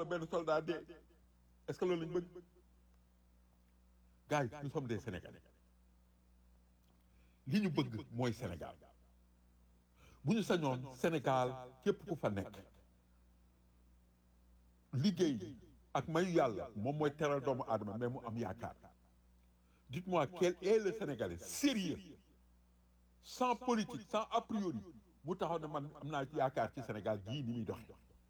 benn soldat dee est-ce que loolu lañ bëgg gars yi nous sommes des Sénégalais li ñu bëgg mooy Sénégal bu ñu sañoon Sénégal képp ku fa nekk liggéey ak mayu yàlla moom mooy teral doomu aadama mais mu am yaakaar dites-moi quel est le Sénégalais sérieux sans politique sans a priori mu taxaw ne man am naa yaakaar ci Sénégal gii ni muy doxe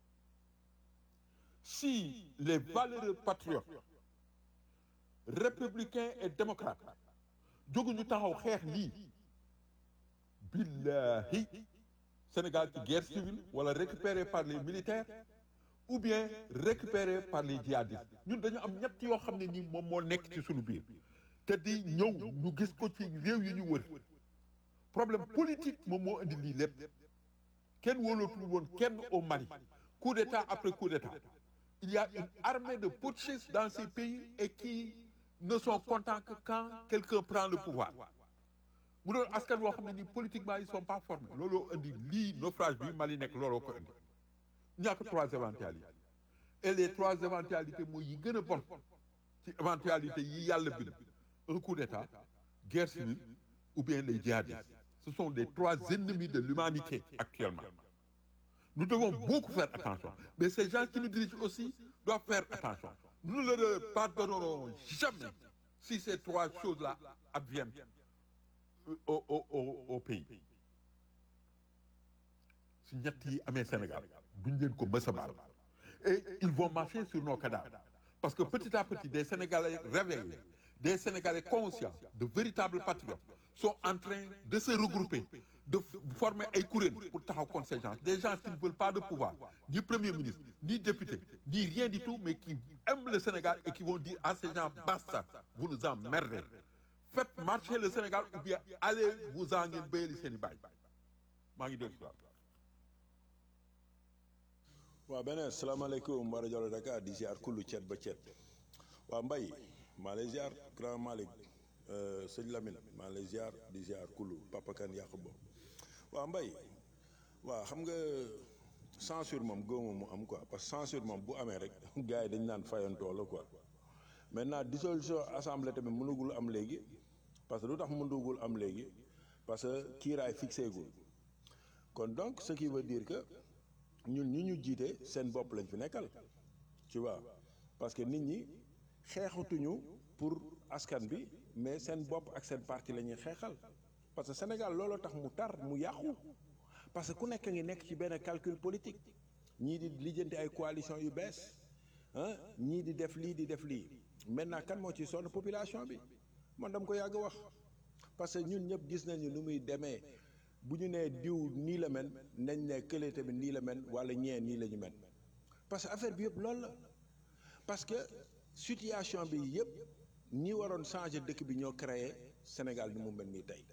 si les valeureux patriotes républicains et démocrates jóguñu taxaw xeex lii billahi Sénégal ci guerre civile wala récupéré par les militaires ou bien récupéré par les djihadistes ñun dañu am ñett yoo xam ne nii moom moo nekk ci suñu biir te di ñëw ñu gis ko ci réew yi ñu wër problème politique moom moo indi lii lépp kenn wóolootul woon kenn au Mali coup d'état après coup d'état il y a une armée de putschistes dans ces pays et qui ne sont contents que quand quelqu'un prend le pouvoir mu doon askan woo xam ne nii politiquement ils sont pas formés looloo indi lii naufrage bi Mali nekk looloo ko indi ñàkk trois éventualités et les trois éventualités mooy yi gën a bon ci éventualité yi yàlla bind un coup d'état guerre civile ou bien les djihadistes ce sont les trois ennemis de l'humanité actuellement nous devons beaucoup faire attention mais ces gens qui nous dirigent aussi doivent faire attention nous ne leur pardonnerons jamais si ces trois choses-là adviennent au au au au pays si ñett yi amee Sénégal duñ leen ko mës a baal et ils vont marcher sur nos cadavres parce que petit à petit des Sénégalais réveillés des Sénégalais conscients de véritables patriotes sont en train de se regrouper de former ay kuréel pour taxaw contre ces gens des gens qui ne veulent pas de pouvoir ni premier ministre ni député ni rien du tout mais qui aiment le Sénégal et qui vont dire à ces gens basta vous nous emmerdez faites marcher le Sénégal ou bien allez vous en ngeen béyali seen i baay maa ngi dégg waaw beneen salaamaaleykum wa rajo Dakar di ziar kullu cet ba cet waaw mbay maa lay ziar grand Malick sëñ Lamine maa lay ziar di ziar kullu Papa Kane yàqu bo waaw mbay waaw xam nga censure moom góoma mu am quoi parce que censure moom bu amee rek gars yi dañ naan fayantoo la quoi maintenant dissolution assemblée tamit mënugul am léegi parce que lu tax mënugul am léegi parce que kiiraay fixé gul kon donc ce qui veut dire que ñun ñu ñu jiite seen bopp lañ fi nekkal tu vois parce que nit ñi xeexatuñu pour askan bi mais seen bopp ak seen parti la ñuy xeexal parce que Sénégal looloo tax mu tar mu yàqu parce que ku nekk ngi nekk ci benn calcul politique ñii di lijjanti ay coalition yu bees ah ñii di def lii di def lii maintenant kan moo ci sonn population bi man dama ko yàgg wax parce que ñun ñëpp gis nañu nu muy demee bu ñu nee diw nii la mel nañ ne kële tamit nii la mel wala ñee nii la ñu mel parce que affaire bi yëpp loolu la parce que situation bi yëpp ñi waroon changer dëkk bi ñoo créé Sénégal ni mu mel nii tey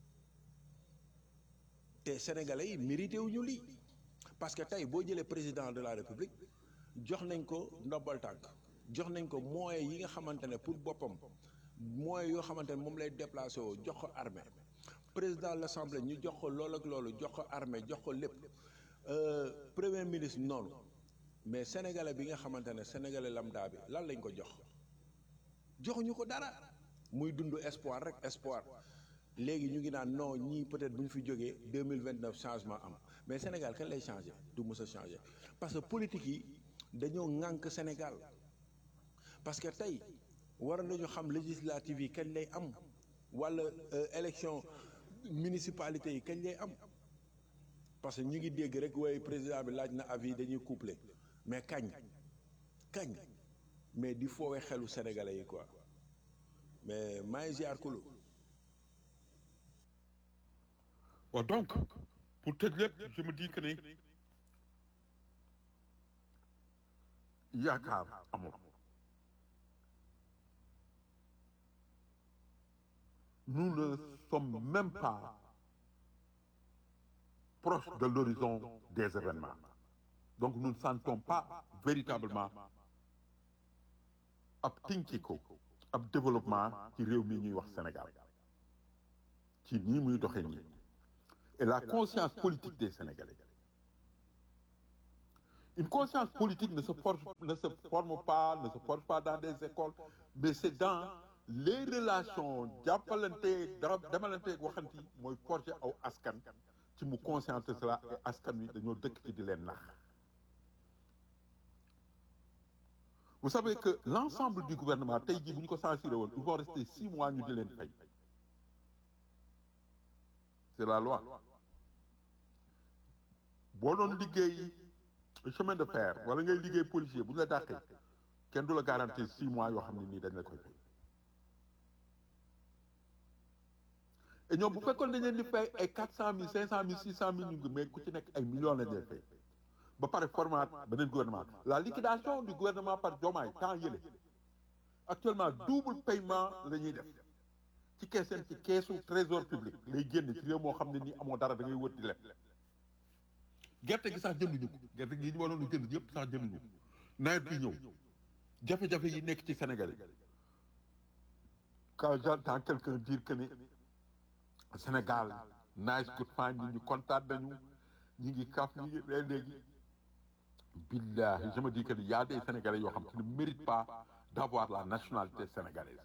te sénégalais yi mérité wu ñu lii parce que tey boo jëlee président de la république jox nañ ko ndombal tànk jox nañ ko moyens yi nga xamante ne pour boppam moyens yoo xamante ne moom lay déplacé woo jox ko armée président de l'assemblée ñu jox ko loolu ak loolu jox ko armée jox ko lépp premier ministre noonu mais sénégalais bi nga xamante ne sénégalais lambda bi lan lañ ko jox joxuñu ko dara muy dund espoir rek espoir léegi ñu ngi naan non ñii peut-être bu ñu fi jógee deux mille vingt neuf changement am mais Sénégal kan lay changé du mës a changé parce que politique yi dañoo ŋànk Sénégal parce que tey war nañu xam législative yi kañ lay am wala élection municipalité yi kañ lay am parce que ñu ngi dégg rek waaye président bi laaj na avis dañuy couplé mais kañ kañ mais di foowee xelu sénégalais yi quoi mais maa ngi ziar kulu waaw donc pour tëj lépp je me dis que ne yaakaar amul nous ne sommes même pas proches de l'horizon des événements donc nous ne sentons pas véritablement ab tinkiko ab développement ci réew mi ñuy wax Sénégal ci nii muy doxee nii et la conscience politique des Sénégalais Une conscience politique ne se, forge, ne se forme pas, ne se forge pas dans des écoles, mais c'est dans les relations jàppalante da demalante waxanti mooy forger aw askan ci mu consciente cela et askan wi dañoo dëkk ci di leen nax vous savez que l'ensemble du gouvernement tey jii bu ñu ko censuré woon ils vont rester six mois ñu di leen fay c'est la loi boo doon liggéey chemin de fer wala ngay liggéey policier bu ñu la dàqee kenn du la garantir six mois yoo xam ne nii dañ la koy fay et ñoom bu fekkoon dañ leen di fay ay quatre cent mille cinq cent mille six cent mille ñu ngi mais ku ci nekk ay millions lañ leen fay ba pare format beneen gouvernement la liquidation du gouvernement par Diomaye temps yële actuellement double paiement la ñuy def ci kees seen ci keesu trésor public lay génn ci réew moo xam ne nii amoo dara da ngay wër di leb gerte gi sax jënduñu ko gerte gi ñu waroon a jënd yëpp sax jënduñu ko nawet bi ñëw jafe-jafe yi nekk ci Sénégal yi quand j'entends quelqu'un dire que ne Sénégal nice good fine ñi ñu kontaan nañu ñi ngi kaf ñi ngi ree léegi billahi je me dis que il y a des Sénégalais yoo xam qui ne méritent pas d'avoir la nationalité sénégalaise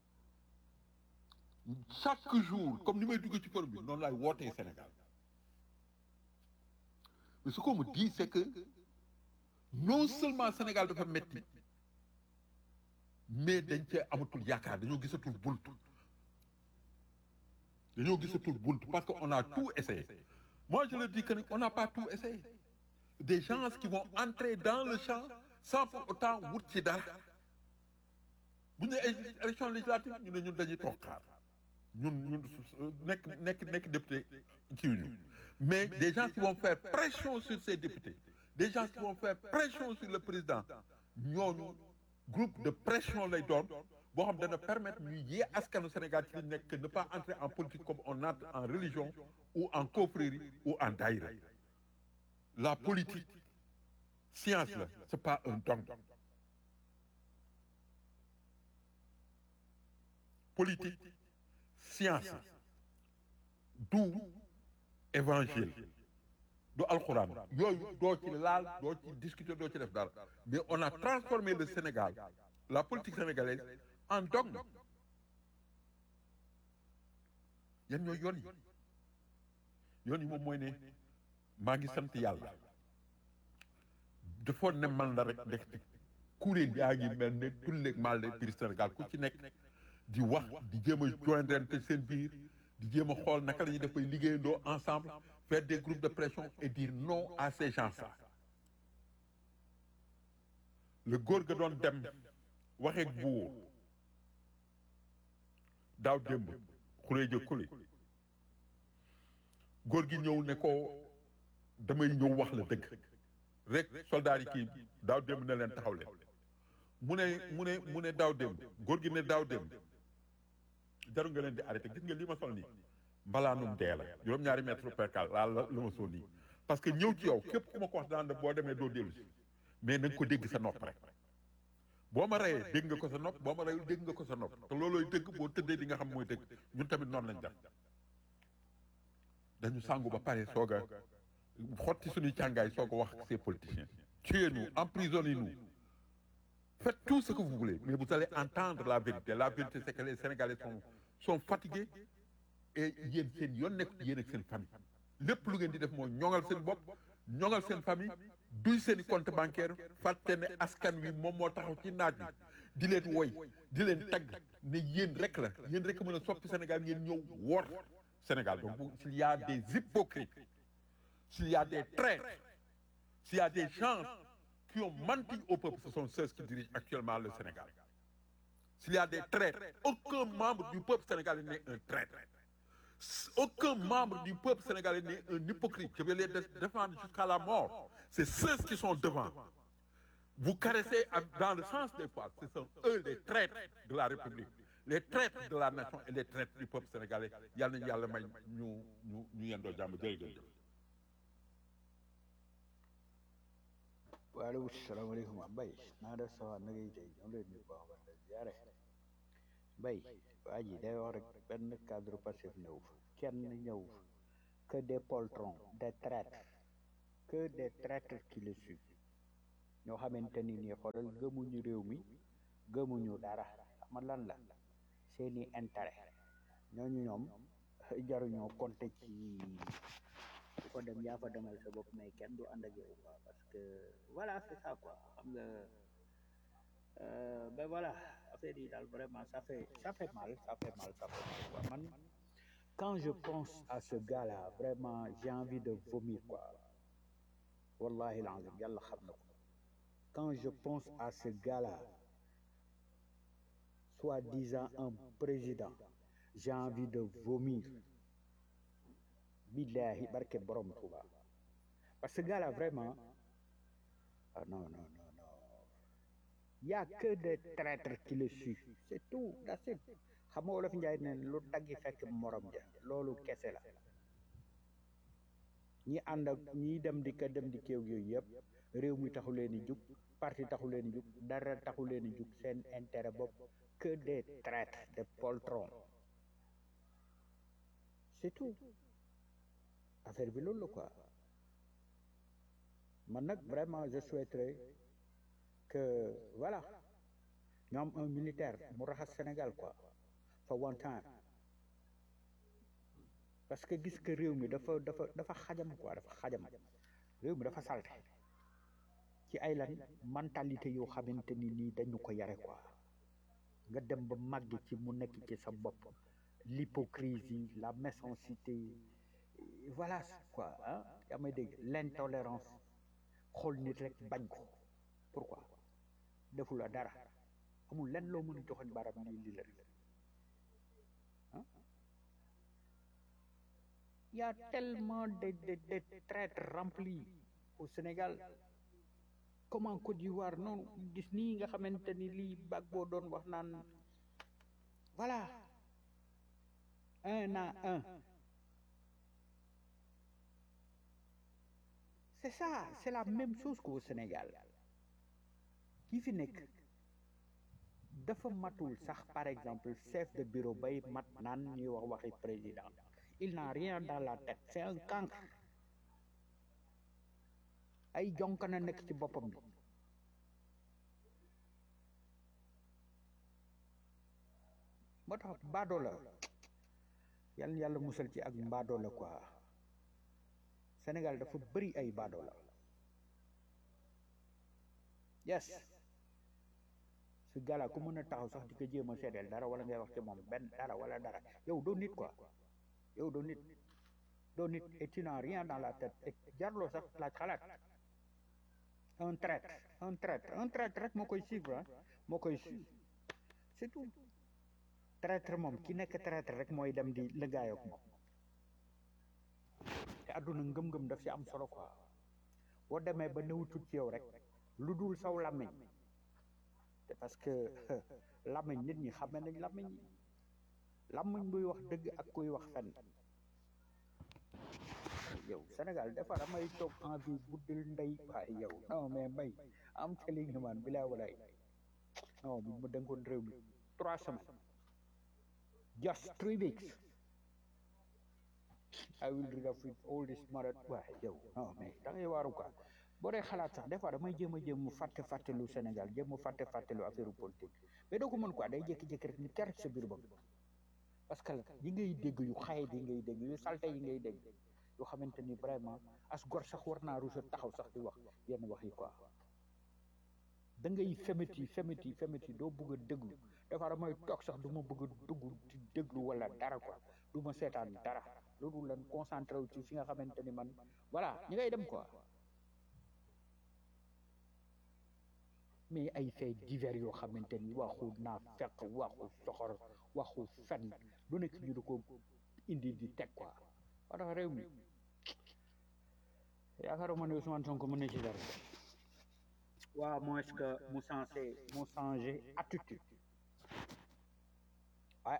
chaque jour comme ni may dugg ci forum bi noonu laay wootee Sénégal mais ce qu'on me dit c'est que non seulement Sénégal dafa metti mais dañ cee amatul yaakaar dañoo gisatul bunt dañoo gisatul bunt parce que on a tout essayé moi je le dis que on n'a pas tout essayé des gens qui vont entrer dans le champ sans pour autant wut ci dara bu ñu nee élection législative ñu ne ñun dañuy toog xaar ñun ñun nekk nekk nekk député kii ñu mais des gens qui vont faire pression sur ces députés des gens qui vont faire pression sur le président ñooñu groupe de pression lay doon boo xam dana permettre ñu yee askanu Sénégal ci li nekk ne pas entrer en politique comme on entre en religion ou en confrérie ou en daïra la politique science la c'est pas un dogme politique science du évangile du alxuraan yooyu doo ci laal doo ci discuter doo ci def dara mais on a transformé le Sénégal la politique sénégalaise en dogme yan ñooy yoon yi yoon yi moom mooy ne maa ngi sant yàlla dafoon ne man la rek ndekte kuréel yaa ngi mel ne tulleeg mal de biir Sénégal ku ci nekk di wax di jéem a joindre seen biir di jéem a xool naka la ñuy def bay liggéeyandoo ensemble faire des groupes de pression et dire non à ces gens-là le góor ga doon dem waxeeg buur daaw démb xuree jë kuli góor gi ñëw ne ko damay ñëw wax la dëgg rek soldat yi kii daaw démb ne leen taxaw leen mu ne mu ne mu ne daaw démb góor gi ne daaw démb jaru nga leen di arrêté gis nga li ma sol nii mbalaanum dee la juróom-ñaari mètre percal laa la la ma sol nii parce que ñëw ci yow képp ku ma ko wax daan boo demee doo dellu si mais na nga ko dégg sa nopp rek boo ma reyee dégg nga ko sa nopp boo ma reyul dégg nga ko sa nopp te loolooy dëgg boo tëddee di nga xam mooy dëgg ñun tamit noonu lañ def dañu sàngu ba pare soog a xotti suñuy càngaay soog a wax ak ces politiciens tuez-nous emprisonnez-nous faites tout ce que vous voulez mais vous allez entendre la vérité la vérité c'est que les Sénégalais sont sont fatigués et yéen seen yoon nekk yéen ak seen famille lépp lu ngeen di def mooy ñoŋal seen bopp ñoŋal seen famille duy seen i compte bancaire fàtte ne askan wi moom moo taxaw ci naaj bi di leen woy di leen tagg ne yéen rek la yéen rek mën a soppi Sénégal ngeen ñëw wor Sénégal donc s'il y a des hypocrites s'il y a des traîtres s'il y a des gens qui ont menti au peuple ce sont ceux qui dirigent actuellement le Sénégal s'il y a des traîtres aucun membre du peuple sénégalais n'est un traître aucun membre du peuple sénégalais n'est un hypocrite je vais les défendre jusqu'à la mort c'est ceux qui sont devant vous caressez dans le sens des poils ce sont eux les traîtres de la République les traîtres de la nation et les traîtres du peuple sénégalais yal nañu yàlla may ñu ñu ñu yendoo jàmm jërëjëf waaleykum salaamaaleykum Mbaye naa def sa waa na ngay tey ñoom leen ñu baax ba jaare Mbaye waa ji day wax rek benn cadre passif ñëw fa kenn ñëw fa que des poltrons des traîtres que des traîtres qui le suivent ñoo xamante ni nii xoolal gëmuñu réew mi gëmuñu dara xam lan la seeni intérêt ñooñu ñoom jaruñoo compter ci ku ko dem yaa fa demal sa bopp mais kenn du ànd ak yow quoi parce que voilà c'est ça quoi xam nga euh, ben voilà affaire yi daal vraiment ça fait ça fait mal ça fait mal ça fait mal quoi man quand je pense à ce gars là vraiment j'ai envie de vomir quoi wallahi l'azim yàlla xam na ko quand je pense à ce gars là soi-disant un président j'ai envie de vomir billahi barke borom Touba parce que ce gars là vraiment ah non non non non il y a que des traîtres qui le suivent c'est tout that's it xam nga wolof njaay ne lu daggi fekk morom ja loolu kese la ñi ànd ak ñi dem di ka dem di kéew yooyu yëpp réew mi taxu leen di jug parti taxu leen di jug dara taxu leen di jug seen intérêt bopp que des traîtres des poltrons c'est tout affaire bi loolu la quoi man nag vraiment je souhaiterais que voilà ñu am un militaire mu raxas Sénégal quoi for one time parce que gis que réew mi dafa dafa dafa xajam quoi dafa xajam réew mi dafa salte ci ay lan mentalité yoo xamante ni nii dañu ko yare quoi nga dem ba màgg ci mu nekk ci sa bopp l'hypocrisie la méchanceté voilà quoi ah yaa may dégg l'intolérance xool nit rek bañ ko pourquoi defu la dara amul lenn loo mën a joxoñ baram lii lii la rek ah il y a tellement de de de traîtres remplis au Sénégal comme en Côte d'Ivoire noonu gis nii nga xamante ni lii bag boo doon wax naan voilà un à un c'est ça c'est la même chose qu'au Sénégal ki fi nekk dafa matul sax par exemple chef de bureau bay mat naan ñuy wax waxi président il n'a rien dans la tête c'est un cancre ay jonkana nekk ci boppam bi moo tax baadoo la yàlla yàlla musal ci ak mbaadoo la quoi Sénégal dafa bëri ay baadoo la yes su gala ku mën a taxaw sax di ko jéem a seedeel dara wala ngay wax ci moom benn dara wala dara yow doo nit quoi yow doo nit doo nit et tu n'as rien dans la tête et jarloo sax laaj xalaat un traître un traître un traître rek moo koy suivre ah moo koy suivre c'est tout traître moom ki nekk traître rek mooy dem di lëggaayoo ak moom te àdduna ngëm-ngëm daf ci am solo quoi boo demee ba newutut ci yow rek lu dul saw làmmiñ te parce que làmmiñ nit ñi xame nañ làmmiñ yi làmmiñ buy wax dëgg ak kuy wax fen yow Sénégal dafa damay toog envie guddil ndey waaye yow non mais mbay am telling you man bilaa walaay non bu ma dénkoon réew mi trois semaines just three weeks I will rid of it all this marat waaye yow non mais da ngay waaru quoi boo dee xalaat sax des fois damay jéem a jéem mu fàtte fàttelu Sénégal jéem mu fàtte fàttelu affaire politique mais doo ko mën quoi day jékki-jékki rek ni ter sa biir bopp parce que yi ngay dégg yu xaye yi ngay dégg yu salte yi ngay dégg yoo xamante ni vraiment as gor sax war naa rusa taxaw sax di wax yenn wax yi quoi da ngay femet yi femet yi femet yi doo bëgg a déglu dafa damay toog sax du ma bëgg a dugg di déglu wala dara quoi du ma seetaan dara loolu lan concentré wu ci fi nga xamante ni man voilà ñi ngay dem quoi mais ay fait divers yoo xamante ni waxu naa fekk waxu soxor waxu fen lu nekk ñu di ko indi di teg quoi wa tax réew mi yaakaaruma ne Ousmane Sonko mën na ci dara waaw moins que mu changé mu changé attitude ouais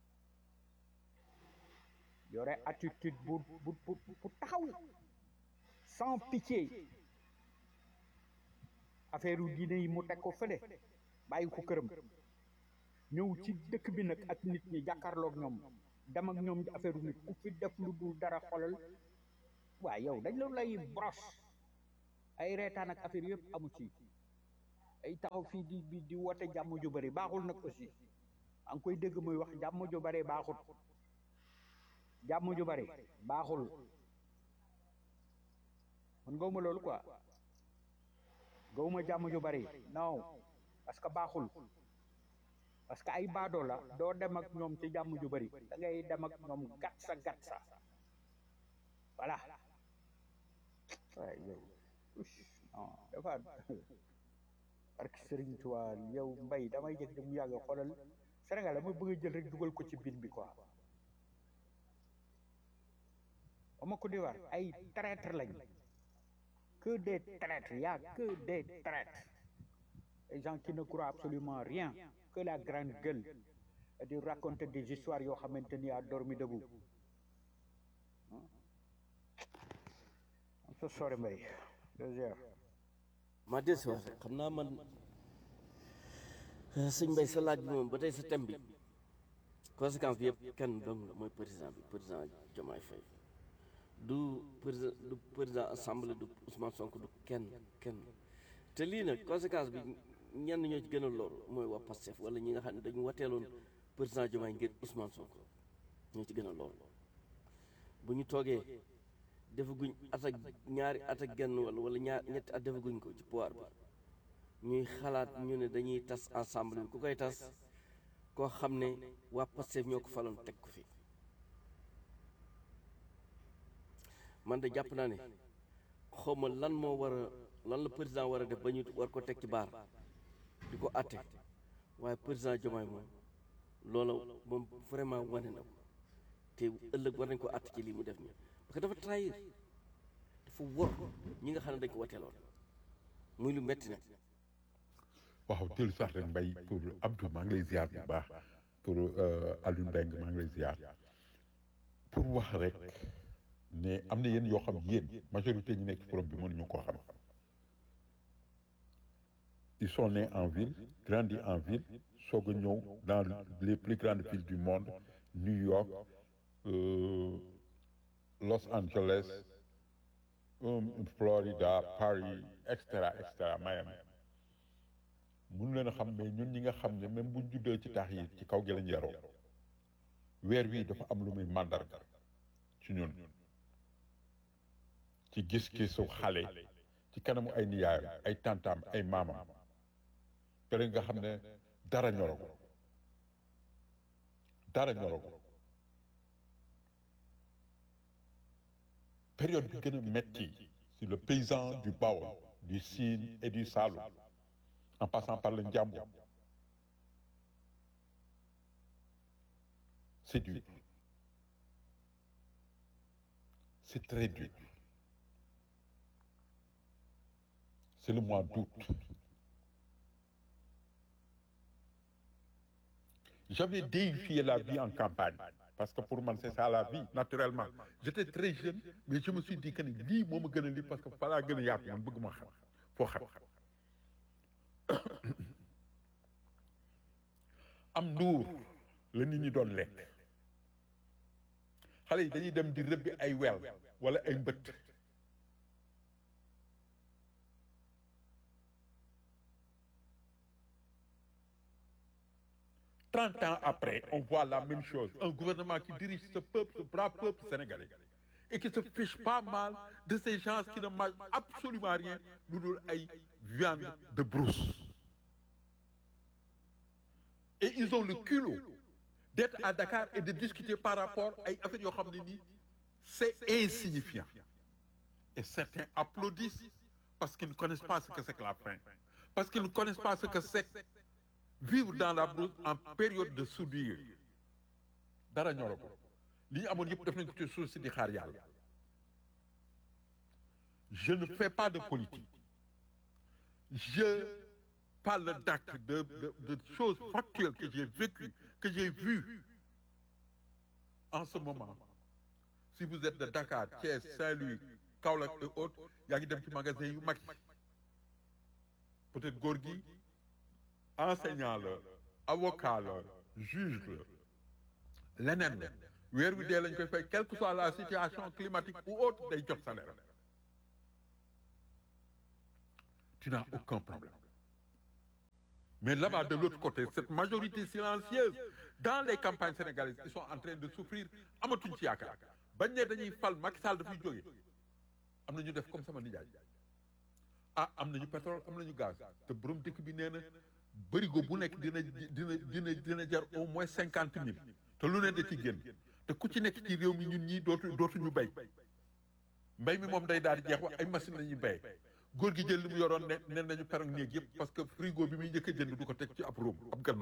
yore attitude bu bu bu bu taxaw sans pitié affaire u diine yi mu teg ko fële bàyyi ko këram ñëw ci dëkk bi nag ak nit ñi jàkkaarloog ñoom dem ak ñoom ci affaire u nit ku fi def lu dul dara xolal waaye yow dañ la lay brosse ay reetaan ak affaire yëpp amu ci ay taxaw fii di di di woote jàmm ju bëri baaxul nag aussi a ngi koy dégg muy wax jàmm ju bëri baaxul jàmm ju bëri baaxul man gawma loolu quoi gawma jàmm ju bëri non parce que baaxul parce que ay baadoo la doo dem ak ñoom ci jàmm ju bëri da ngay dem ak ñoom gat sa gat sa voilà waaye yow non dafa parce que Serigne Touba yow mbay damay jëg di mu yàgg xoolal Sénégal dama bëgg a jël rek dugal ko ci bin bi quoi ama ko di war ay traître lañ que des traîtres y a que des traîtres les gens qui ne croient absolument rien que la grande gueule et di raconter des histoires yoo xamante ni a dormi debout am so sorry mbay deuxième maa des wax rek xam naa man sëñ Mbay sa laaj bi moom ba tey sa thème bi conséquence bi yëpp kenn dong la mooy président bi président Diomaye Faye du président du président assemblée du Ousmane Sonko du kenn kenn te lii nag conséquence bi ñenn ñoo ci gën a loru mooy waa Pastef wala ñi nga xam ne dañu wateeloon président Diomaye ngir Ousmane Sonko ñoo ci gën a loru bu ñu toogee defaguñ at ak ñaari at ak genn wala wala ñaar ñetti at defaguñ ko ci pouvoir bi ñuy xalaat ñu ne dañuy tas ensemble bi ku koy tas koo xam ne waa Pastef ñoo ko faloon teg ko fi man de jàpp naa ne xawma lan moo war a lan la président war a def ba ñu war ko teg ci baar di ko atte waaye président Diomaye moom loola moom vraiment wane na ko te ëllëg war nañ ko atte ci lii mu def nii parce que dafa trahir dafa wor ñi nga xam ne dañ ko wateeloon muy lu metti nag waaw dellu sax rek mbay pour Abdou maa ngi lay ziar bu baax pour Alioune Mbengue maa ngi lay ziar pour wax rek ne am na yéen yoo xam yéen majorité ñi nekk ci forum bi mënuñu koo xam ils sont nés en ville grandis en ville soog a ñëw dans les plus grandes villes du monde New York euh, Los Angeles um, Florida Paris et cetera et cetera Miami mun leen a xam mais ñun ñi nga xam ne même buñ juddoo ci taax yi ci kaw gi lañ yaroo weer wi dafa am lu muy màndarga ci ñun ci gis-gisu xale ci kanamu ay niyaayam ay tantaam ay maamam pare nga xam ne dara ñoro ko dara ñoro ko période bi gën a metti si le paysan du Baol du Sine et du Saloum en passant par le Njambur c'est dur c'est très dur c'est le mois d'août j'avais déifié la vie en campagne parce que pour moi c'est ça la vie naturellement j'étais très jeune mais je me suis dit que ni lii moo ma gën a lii parce que falaa gën a yaatu man bëgg ma xam foo xam am nduur la nit ñi doon lekk xale yi dañuy dem di rëbbi ay wel wala ay mbëtt trente ans après on voit la même chose un gouvernement qui dirige ce peuple ce brave peuple sénégalais et qui se fiche pas mal de ces gens qui ne mangent absolument rien lu dul ay viande de brousse et ils ont le culot d'être à Dakar et de discuter par rapport ay affaires yoo xam ne nii c'est insignifiant et certains applaudissent parce qu'ils ne connaissent pas ce que c'est que la faim parce qu'ils ne connaissent pas ce que c'est vivre dans la brousse en période de soudure dara ñoro ko li ñu amoon yëpp def nañ ko ci suuf si di xaar yàlla je ne fais pas de politique je parle d'actes de, de de choses factuelles que j'ai vécues que j'ai vues en ce moment si vous êtes de Dakar Thiès Saint-Louis Kaolack et autres yaa ngi dem ci magasin yu mag yi peut-être góor gi enseignant la avocat la juge la leneen la weer wi dee lañ koy fay quelle que soit la situation climatique ou autre day jot salaire tu n'as aucun problème Mais là-bas, de l'autre côté, cette majorité silencieuse, dans les campagnes sénégalaises, ils sont en train de souffrir amatuñ ci yaakaar bañ ne dañuy fal Macky Sall dafay jógee am na ñu def comme sama nijaay ah am nañu pétrole am nañu gaz te borom dëkk bi nee na bërigo bu nekk dina dina dina dina jar au moins cinquante mille te lu ne da ci génn te ku ci nekk ci réew mi ñun ñii dootu dootuñu béy mbéy mi moom day daal di jeex wax ay machine la ñuy béy góor gi jël li mu yoroon ne ne nañu perong néeg yëpp parce que frigo bi muy njëkk a jënd du ko teg ci ab róom ab gannu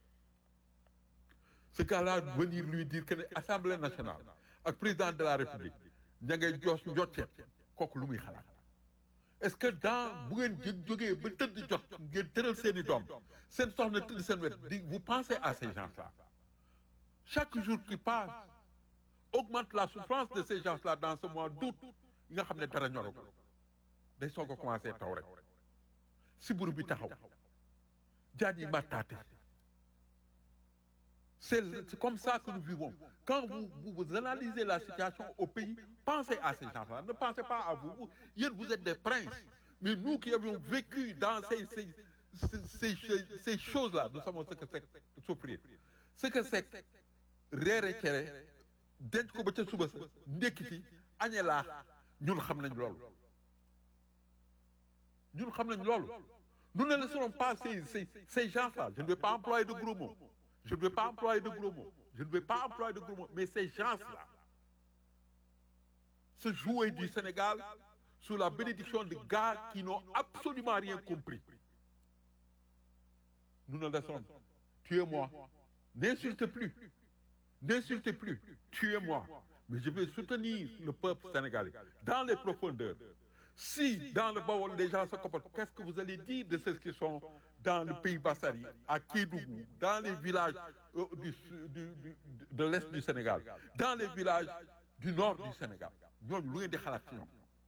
ce gars-là venir lui dire que ne assemblée nationale ak président de la république ña ngay joos njotteet kooku lu muy xalaat est-ce que dans bu ngeen jë jógee ba tëdd jot ngeen tëral seen i doom seen soxna tëdd seen wet di vous pensez à ces gens-là chaque jour qui passe augmente la souffrance de ces gens-là dans ce mois d'août yi nga xam ne dara ñoro ko day soog a commencé taw rek siburu bi taxaw jaan yi màttaate c'est c'est comme ça que nous vivons quand vous, vous vous analysez la situation au pays pensez à ces gens-là ne pensez pas à vous vous yéen vous êtes des princes mais nous qui avions vécu dans ces ces ces ces, ces choses-là nous savons ce que c'est souffrir ce que c'est reere cere denc ko ba ca suba sa ndekki ci añe laa ñun xam nañ loolu ñun xam nañ loolu nous ne laisserons pas ces ces ces gens-là je ne vais pas employer de gros mots je ne vais pas employer de gros mots je ne vais pas employer de gros mots mais ces gens-là se jouer du Sénégal sous la bénédiction de gars qui n'ont absolument rien compris nous ne laisserons tuez-moi n'insultez plus n'insultez plus tuez-moi mais je vais soutenir le peuple sénégalais dans les profondeurs si dans le Baol les gens se comportent qu'est-ce que vous allez dire de ceux qui sont dans le pays Bassari à Kédougou dans les villages euh, du, du, du, de l'est du Sénégal dans les villages du nord du Sénégal ñooñu lu ngeen di xalaat ci ñoom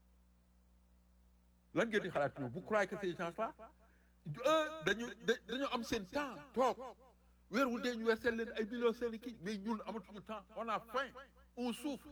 lan ngeen di xalaat ci ñoom vous croyez que ces gens-là eux dañu dañu am seen temps toog weer wu dee ñu weer seen leen ay millions seen kii mais ñun amatuñu temps on a faim on souffre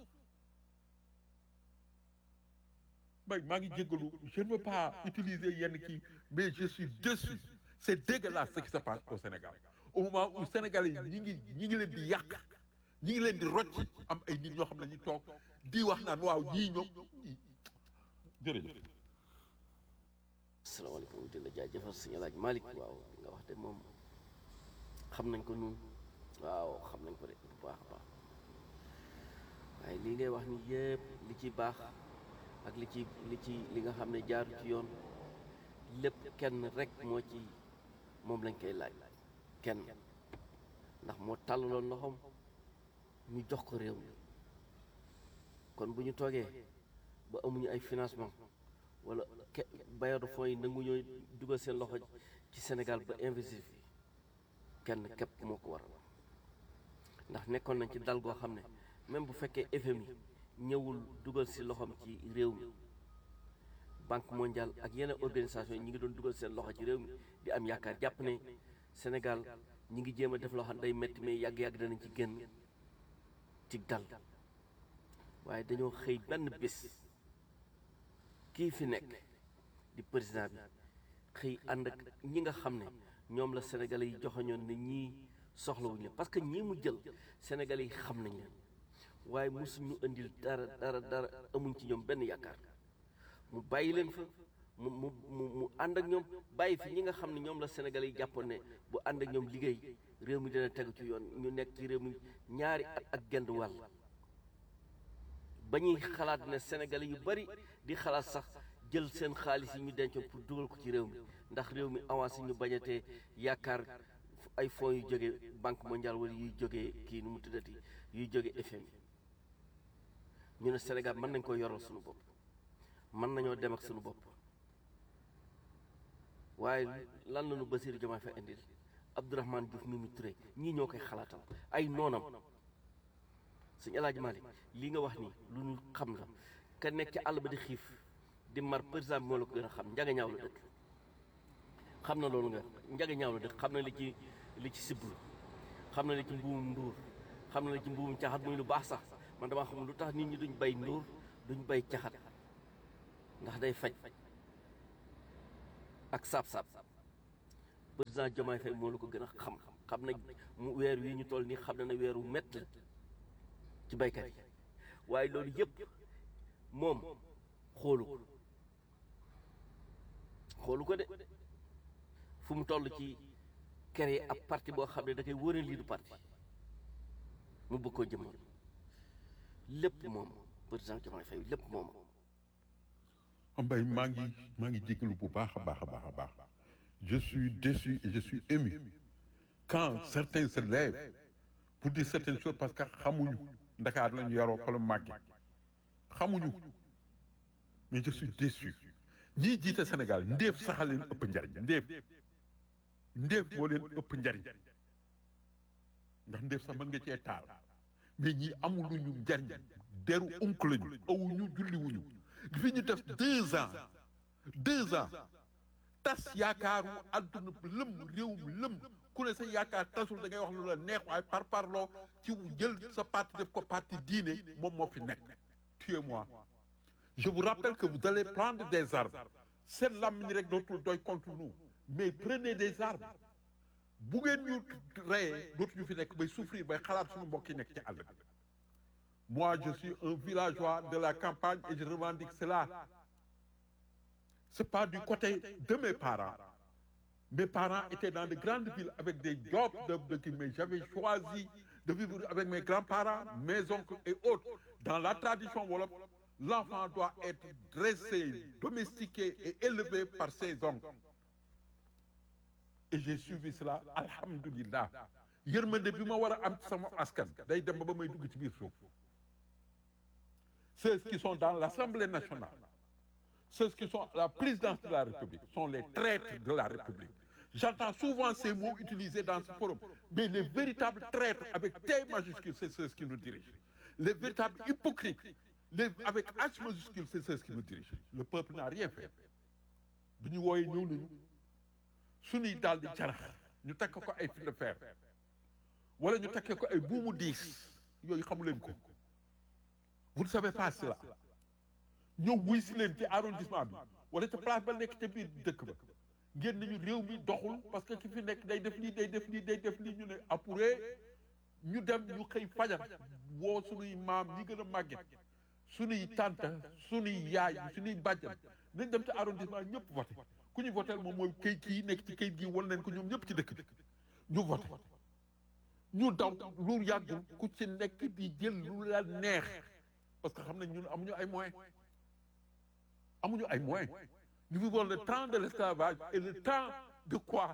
bay maa ngi jéggalu je ne veux pas utiliser yenn kii mais je suis déçu c'est dégueulasse ce qui se passe au Sénégal au moment où Sénégalais yi ñi ngi ñi ngi leen di yàq ñi ngi leen di rocc am ay nit ñoo xam ne ñu toog di wax naan waaw ñii ñoom jërëjëf asalaamaaleykum di la jaajëfal sëñ Alaaj Malick waaw li nga wax de moom xam nañ ko nun waaw xam nañ ko de bu baax a baax waaye lii ngay wax ni yëpp li ci baax ak li ci li ci li nga xam ne jaaru ci yoon lépp kenn rek moo ci moom lañ koy laaj kenn ndax moo tàllaloon loxoom ñu jox ko réew mi kon bu ñu toogee ba amuñu ay financement wala ke bailleur de fonds yi nangu ñooy dugal seen loxo ci Sénégal ba investir fi kenn képp moo ko waral ndax nekkoon nañ ci dal goo xam ne même bu fekkee FMI ñëwul dugal si loxoom ci réew mi banque mondiale ak yeneen organisation yi ñi ngi doon dugal seen loxo ci réew mi di am yaakaar jàpp ne Sénégal ñi ngi jéem a def loo xam ne day metti mais yàgg-yàgg danañ ci génn ci dal waaye dañoo xëy benn bés kii fi nekk di président bi xëy ànd ak ñi nga xam ne ñoom la sénégalais yi joxoñoon ne ñii soxlawuñu parce que ñii mu jël sénégalais yi xam nañ leen waaye mosuñu indil dara dara dara amuñ ci ñoom benn yaakaar mu bàyyi leen fa mu mu mu mu ànd ak ñoom bàyyi fi ñi nga xam ne ñoom la sénégalais yi jàppoon ne bu ànd ak ñoom liggéey réew mi dina tegu ci yoon ñu nekk ci réew mi ñaari at ak genn wàll ba ñuy xalaat ne sénégalais yu bari di xalaat sax jël seen xaalis yi ñu dencoon pour dugal ko ci réew mi ndax réew mi avancé ñu bañatee yaakaar ay fonds yu jógee banque mondiale wala yuy jógee kii nu mu tuddati yuy jógee FMI ñu ne Sénégal mën nañ ko yoral suñu bopp mën nañoo dem ak suñu bopp waaye lan la ñu Bassirou Diomaye Faye indil Abdourahmane Diouf Mimi Touré ñii ñoo koy xalaatal ay noonam sëñ El Hadj Malick lii nga wax ni lu ñu xam la ka nekk ci àll ba di xiif di mar président bi moo la ko gën a xam njaga ñaaw la dëkk xam na loolu nga njaga ñaaw la dëkk xam na li ci li ci siblu xam na li ci mbuumum nduur xam na li ci mbuumum caxat muy lu baax sax man damaa xam lu tax nit ñi duñ bay nduur duñ bay caxat ndax day faj ak saab-saab président Diomaye Faye moo la ko gën a xam xam na mu weer wi ñu toll nii xam na ne weeru métti la ci baykat yi waaye loolu yëpp moom xoolu ko xoolu ko de fu mu toll ci créer ab parti boo xam ne da koy wëral lii du parti mu bëgg koo jëmmal lépp moom président Diomaye Faye lépp moom Mbaye maa ngi maa ngi jégalu bu baax a baax a baax a baax je suis déçu et je suis ému quand certains se lèvent pour dire certaines choses parce que xamuñu Ndakaar la ñu yaroo fa la màgge xamuñu mais je suis déçu ñii jiite Sénégal ndéef sax leen ëpp njariñ ndéef ndéef moo leen ëpp njariñ ndax ndéef sax mën nga cee taal mais ñii amuluñu njariñ deru unk lañu awuñu julliwuñu fi ñu def deux ans deux ans tas yaakaaru àdduna bi lëm réew mi lëm ku ne sa yaakaar tasul da ngay wax lu la neex waaye par parloo ci jël sa parti def ko parti diine moom moo fi nekk tuez-moi je vous rappelle que vous allez prendre des armes seen làmmiñ rek dootul doy contre nous mais prenez des armes bu ngeen ñu reyee dootuñu fi nekk bay souffrir bay xalaat suñu mbokk yi nekk ci àll bi moi je suis un villageois de la campagne et je revendique cela c'est pas du côté de mes parents mes parents étaient dans de grandes villes avec des jobs de, de mais j'avais choisi de vivre avec mes grands-parents mes oncles et autres dans la tradition wolof l'enfant doit être dressé domestiqué et élevé par ses oncles et j'ai suivi cela alhamdulillah yërmande bi ma war a am ci sama askan day dem ba ba may dugg ci biir suuf ceux qui sont dans l'Assemblée nationale ceux qui sont à la présidence de la République sont les traîtres de la République j'entends souvent ces mots utilisés dans ce forum mais les véritables traîtres avec T majuscule c'est ceux qui nous dirigent les véritables hypocrites les avec H majuscule c'est ceux qui nous dirigent le peuple n'a rien fait bi ñu wooyee ñëw nañu suñuy daal di carax ñu takk ko ay fil de fer wala ñu takkee ko ay buumu diis yooyu xamu leen ko vous ne savez pas cela ñëw wuy si leen ci arrondissement bi wala ca place ba nekk ca biir dëkk ba ngeen nañu réew mi doxul parce que ki fi nekk day def lii day def lii day def lii ñu ne apuré ñu dem ñu xëy fajar woo suñuy maam ñi gën a màgget suñuy tante suñuy yaay suñuy bàjjan nañ dem ci arrondissement ñëpp voté ku ñu voté moom mooy kayit kii nekk ci kayit gi wan leen ko ñoom ñëpp ci dëkk bi ñu voté ñu daw lu yàggul ku ci nekk di jël lu la neex parce que xam nañ ñun amuñu ay moyens amuñu ay moyens nous vivons le temps de l'esclavage et le temps de quoi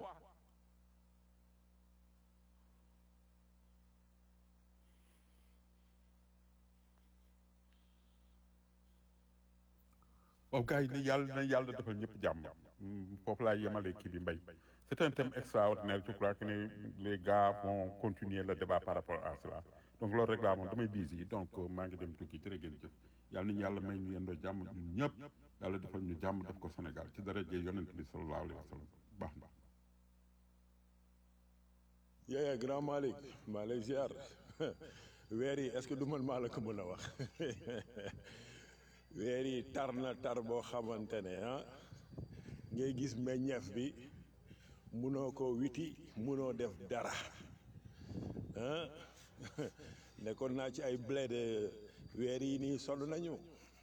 waaw gars yi ne yàlla na yàlla defal ñëpp jàmm foofu laay yemale kii bi mbay c'est un thème extraordinaire je crois que ne les gars vont continuer le débat par rapport à cela donc loolu rek laa moom damay busy donc maa ngi dem tukki jërë ngeen jëf yàlla nañu yàlla may ñu yendoo jàmm ñun ñëpp yàlla defal ñu jàmm def ko Sénégal ci daraje yonent bi sallallahu alayhi wa sallam baax na yéen grand Malick maa lay ziar weer yi est-ce que du man maa la ko mën a wax weer yi tar na tar boo xamante ne ah ngay gis meññeef bi munoo ko witi munoo def dara ah nekkoon naa ci ay blé de weer yi nii sonn nañu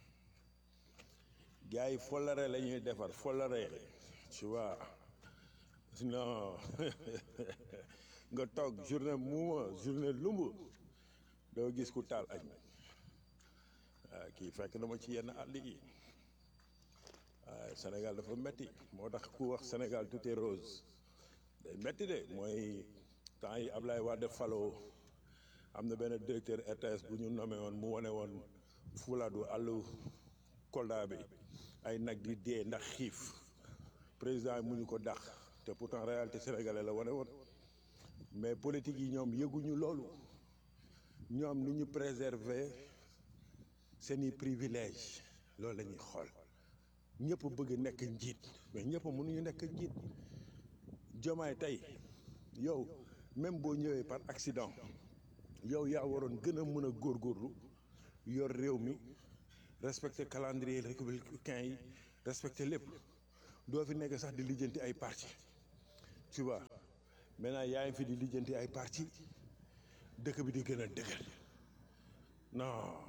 gars yi folare la ñuy defar folare tu vois non nga toog journée muuma journée lumb doo gis ku taal añ waaw kii fekk na ma ci yenn àll yi waaw Sénégal dafa metti moo tax ku wax Sénégal tout est rose day metti de mooy temps yi Ablaye Wade faloo am na benn directeur RTS bu ñu nommé woon mu wane woon fulaadu àllu Kolda bi ay nag di dee ndax xiif président mu ñu ko dàq te pourtant réalité sénégalais la wane woon mais politique yi ñoom yëguñu loolu ñoom ni ñu préserver seeni privilège loolu la ñuy xool ñëpp bëgg nekk njiit mais ñëpp mënuñu nekk njiit jomaay tey yow même boo ñëwee par accident yow yaa waroon gën a mën a góorgóorlu yor réew mi respecter calendrier républicain yi respecter lépp doo fi nekk sax di lijjanti ay parti tu vois maintenant yaa ngi fi di lijjanti ay parti dëkk bi di gën a dëgër non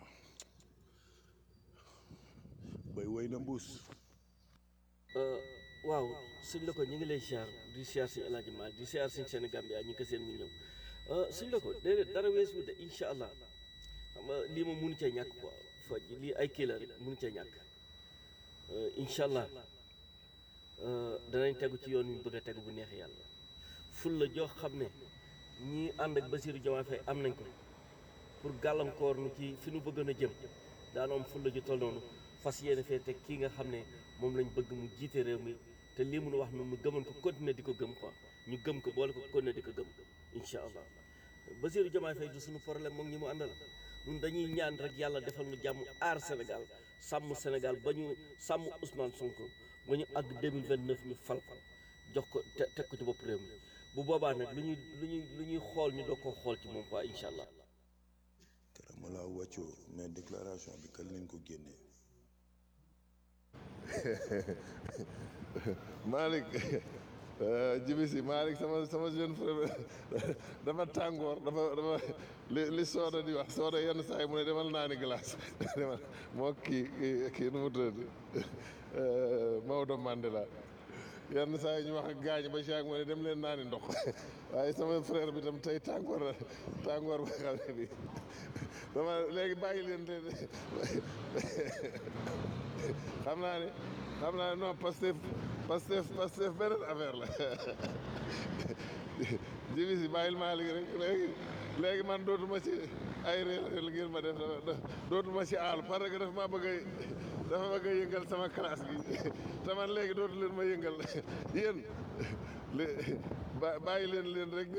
bay woy na mbuus waaw sëñ la ko ñu ngi lay siyaar di siyaar sëñ El Hadji Malick di siyaar sëñ Sénégal bi ñu ko seen mu ñëw sëñ la ko déedéet dara weesu de incha allah xam nga lii moom mënu cee ñàkk quoi foj lii ay kii la rek mënu cee ñàkk incha allah danañ tegu ci yoon wi ñu bëgg a tegu bu neexee yàlla ful la joo xam ne ñii ànd ak Bassirou Diomaye Faye am nañ ko pour gàllankoor nu ci fi nu bëggoon a jëm daana am ful la ju toll noonu fas yéene fee teg kii nga xam ne moom lañ bëgg mu jiite réew mi te lii mun wax noonu nu gëmoon ko continuer di ko gëm quoi ñu gëm ko boole ko continuer di ko gëm incha allah Bassirou Diomaye Faye du suñu problème moom ñi mu àndal ñun dañuy ñaan rek yàlla defal nu jàmm aar Sénégal sàmm Sénégal ba ñu sàmm Ousmane Sonko ba ñu àgg 2029 ñu fal ko jox ko te teg ko ci bopp réew mi bu boobaa nag lu ñuy lu ñuy lu ñuy xool ñu doog koo xool ci moom quoi incha allah. keroog ma laa wàccoo mais déclaration bi kan leen ko génnee Malick jibi si Malick sama sama jeune frère dafa tàngoor dafa dafa li li sooda di wax sooda yenn saa yi mu ne demal naani glace demal moo kii kii kii nu mu tudd Maodo Mandela yenn saa yi ñu wax ak gaañ ba si ak mu ne dem leen naani ndox waaye sama frère bi tam tey tàngoor la tàngoor ba xam ne bi dama léegi bàyyi leen te xam naa ne xam naa ne non Pastef Pastef Pastef beneen affaire la jibi si bàyyil Malick rek léegi léegi man dootuma ci ay réel ngir ma def dootuma ci aal parce que dafa maa bëgg a dafa bëgg a yëngal sama classe gi te man léegi dootu leen ma yëngal yéen ba bàyyi leen leen rek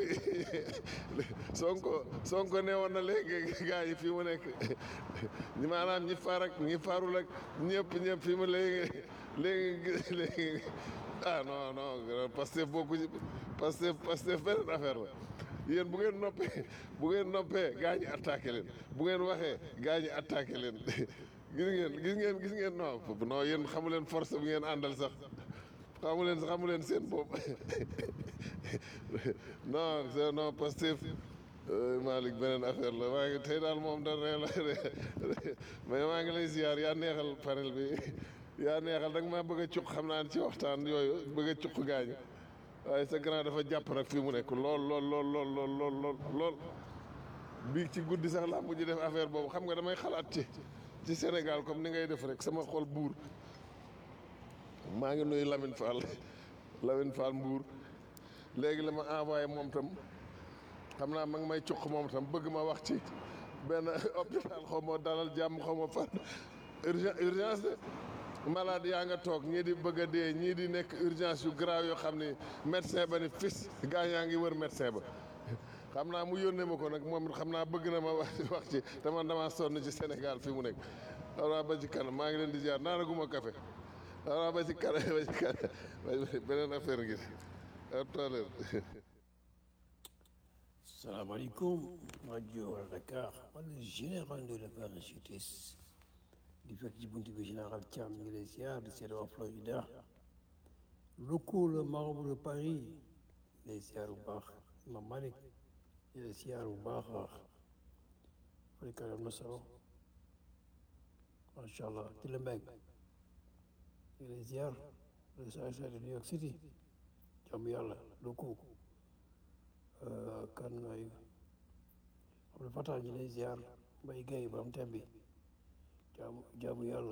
sonko sonko ne woon na léegi gars yi fii mu nekk ñi maanaam ñi far ak ñi farul ak ñëpp ñëpp fii mu léegi léegi léegi ah non non Pastef bokku ci Pastef Pastef beneen affaire la yéen bu ngeen noppee bu ngeen noppee gaa ñi attaqué leen bu ngeen waxee gaa ñi attaqué leen gis ngeen gis ngeen gis ngeen non non yéen xamu leen force bu ngeen àndal sax xamu leen xamu leen seen bopp non c'est non Pastef Malick beneen affaire la maa ngi tey daal moom da ree la mais maa ngi lay ziar yaa neexal panel bi yaa neexal da nga maa bëgg a cuq xam naa ne ci waxtaan yooyu bëgg a cuq gaañu waaye sa grand dafa jàpp nag fii mu nekk lool lool lool lool lool lool lool lool bii ci guddi sax laa mujj def affaire boobu xam nga damay xalaat ci ci Sénégal comme ni ngay def rek sama xol buur maa ngi nuyu Lamine Fall Lamine Fall Mbour léegi la ma envoyé moom tam xam naa ma ngi may cuq moom tam bëgg ma wax ci benn hôpital xaw ma dalal jàmm xaw ma fan urgence urgence de malade yaa nga toog ñii di bëgg a dee ñii di nekk urgence yu grave yoo xam ni médecin ba ni fis gaa yaa ngi wër médecin ba xam naa mu yónnee ma ko nag moom it xam naa bëgg na ma wax wax ci te man damaa sonn ci Sénégal fi mu nekk xam naa ba ci kanam maa ngi leen di jaar naanaguma café xam naa ba ci kanam ba ci kanam beneen affaire ngi à tout à l'heure salaamaaleykum rajo Dakar man la général de la parachutis di fekk ci buntu bi général Thiam ñu ngi lay ziar di seet waa Florida locaux le marabout de Paris lay ziar bu baax ma Malick di lay ziar bu baax a baax Afrika am na solo macha allah ti la mbeg ñu ngi lay ziar le saa saa de New York City jàmm yàlla locaux kan ay xam ne Fata ñu lay ziar Mbaye Gueye borom tembi jaamu jaamu yàlla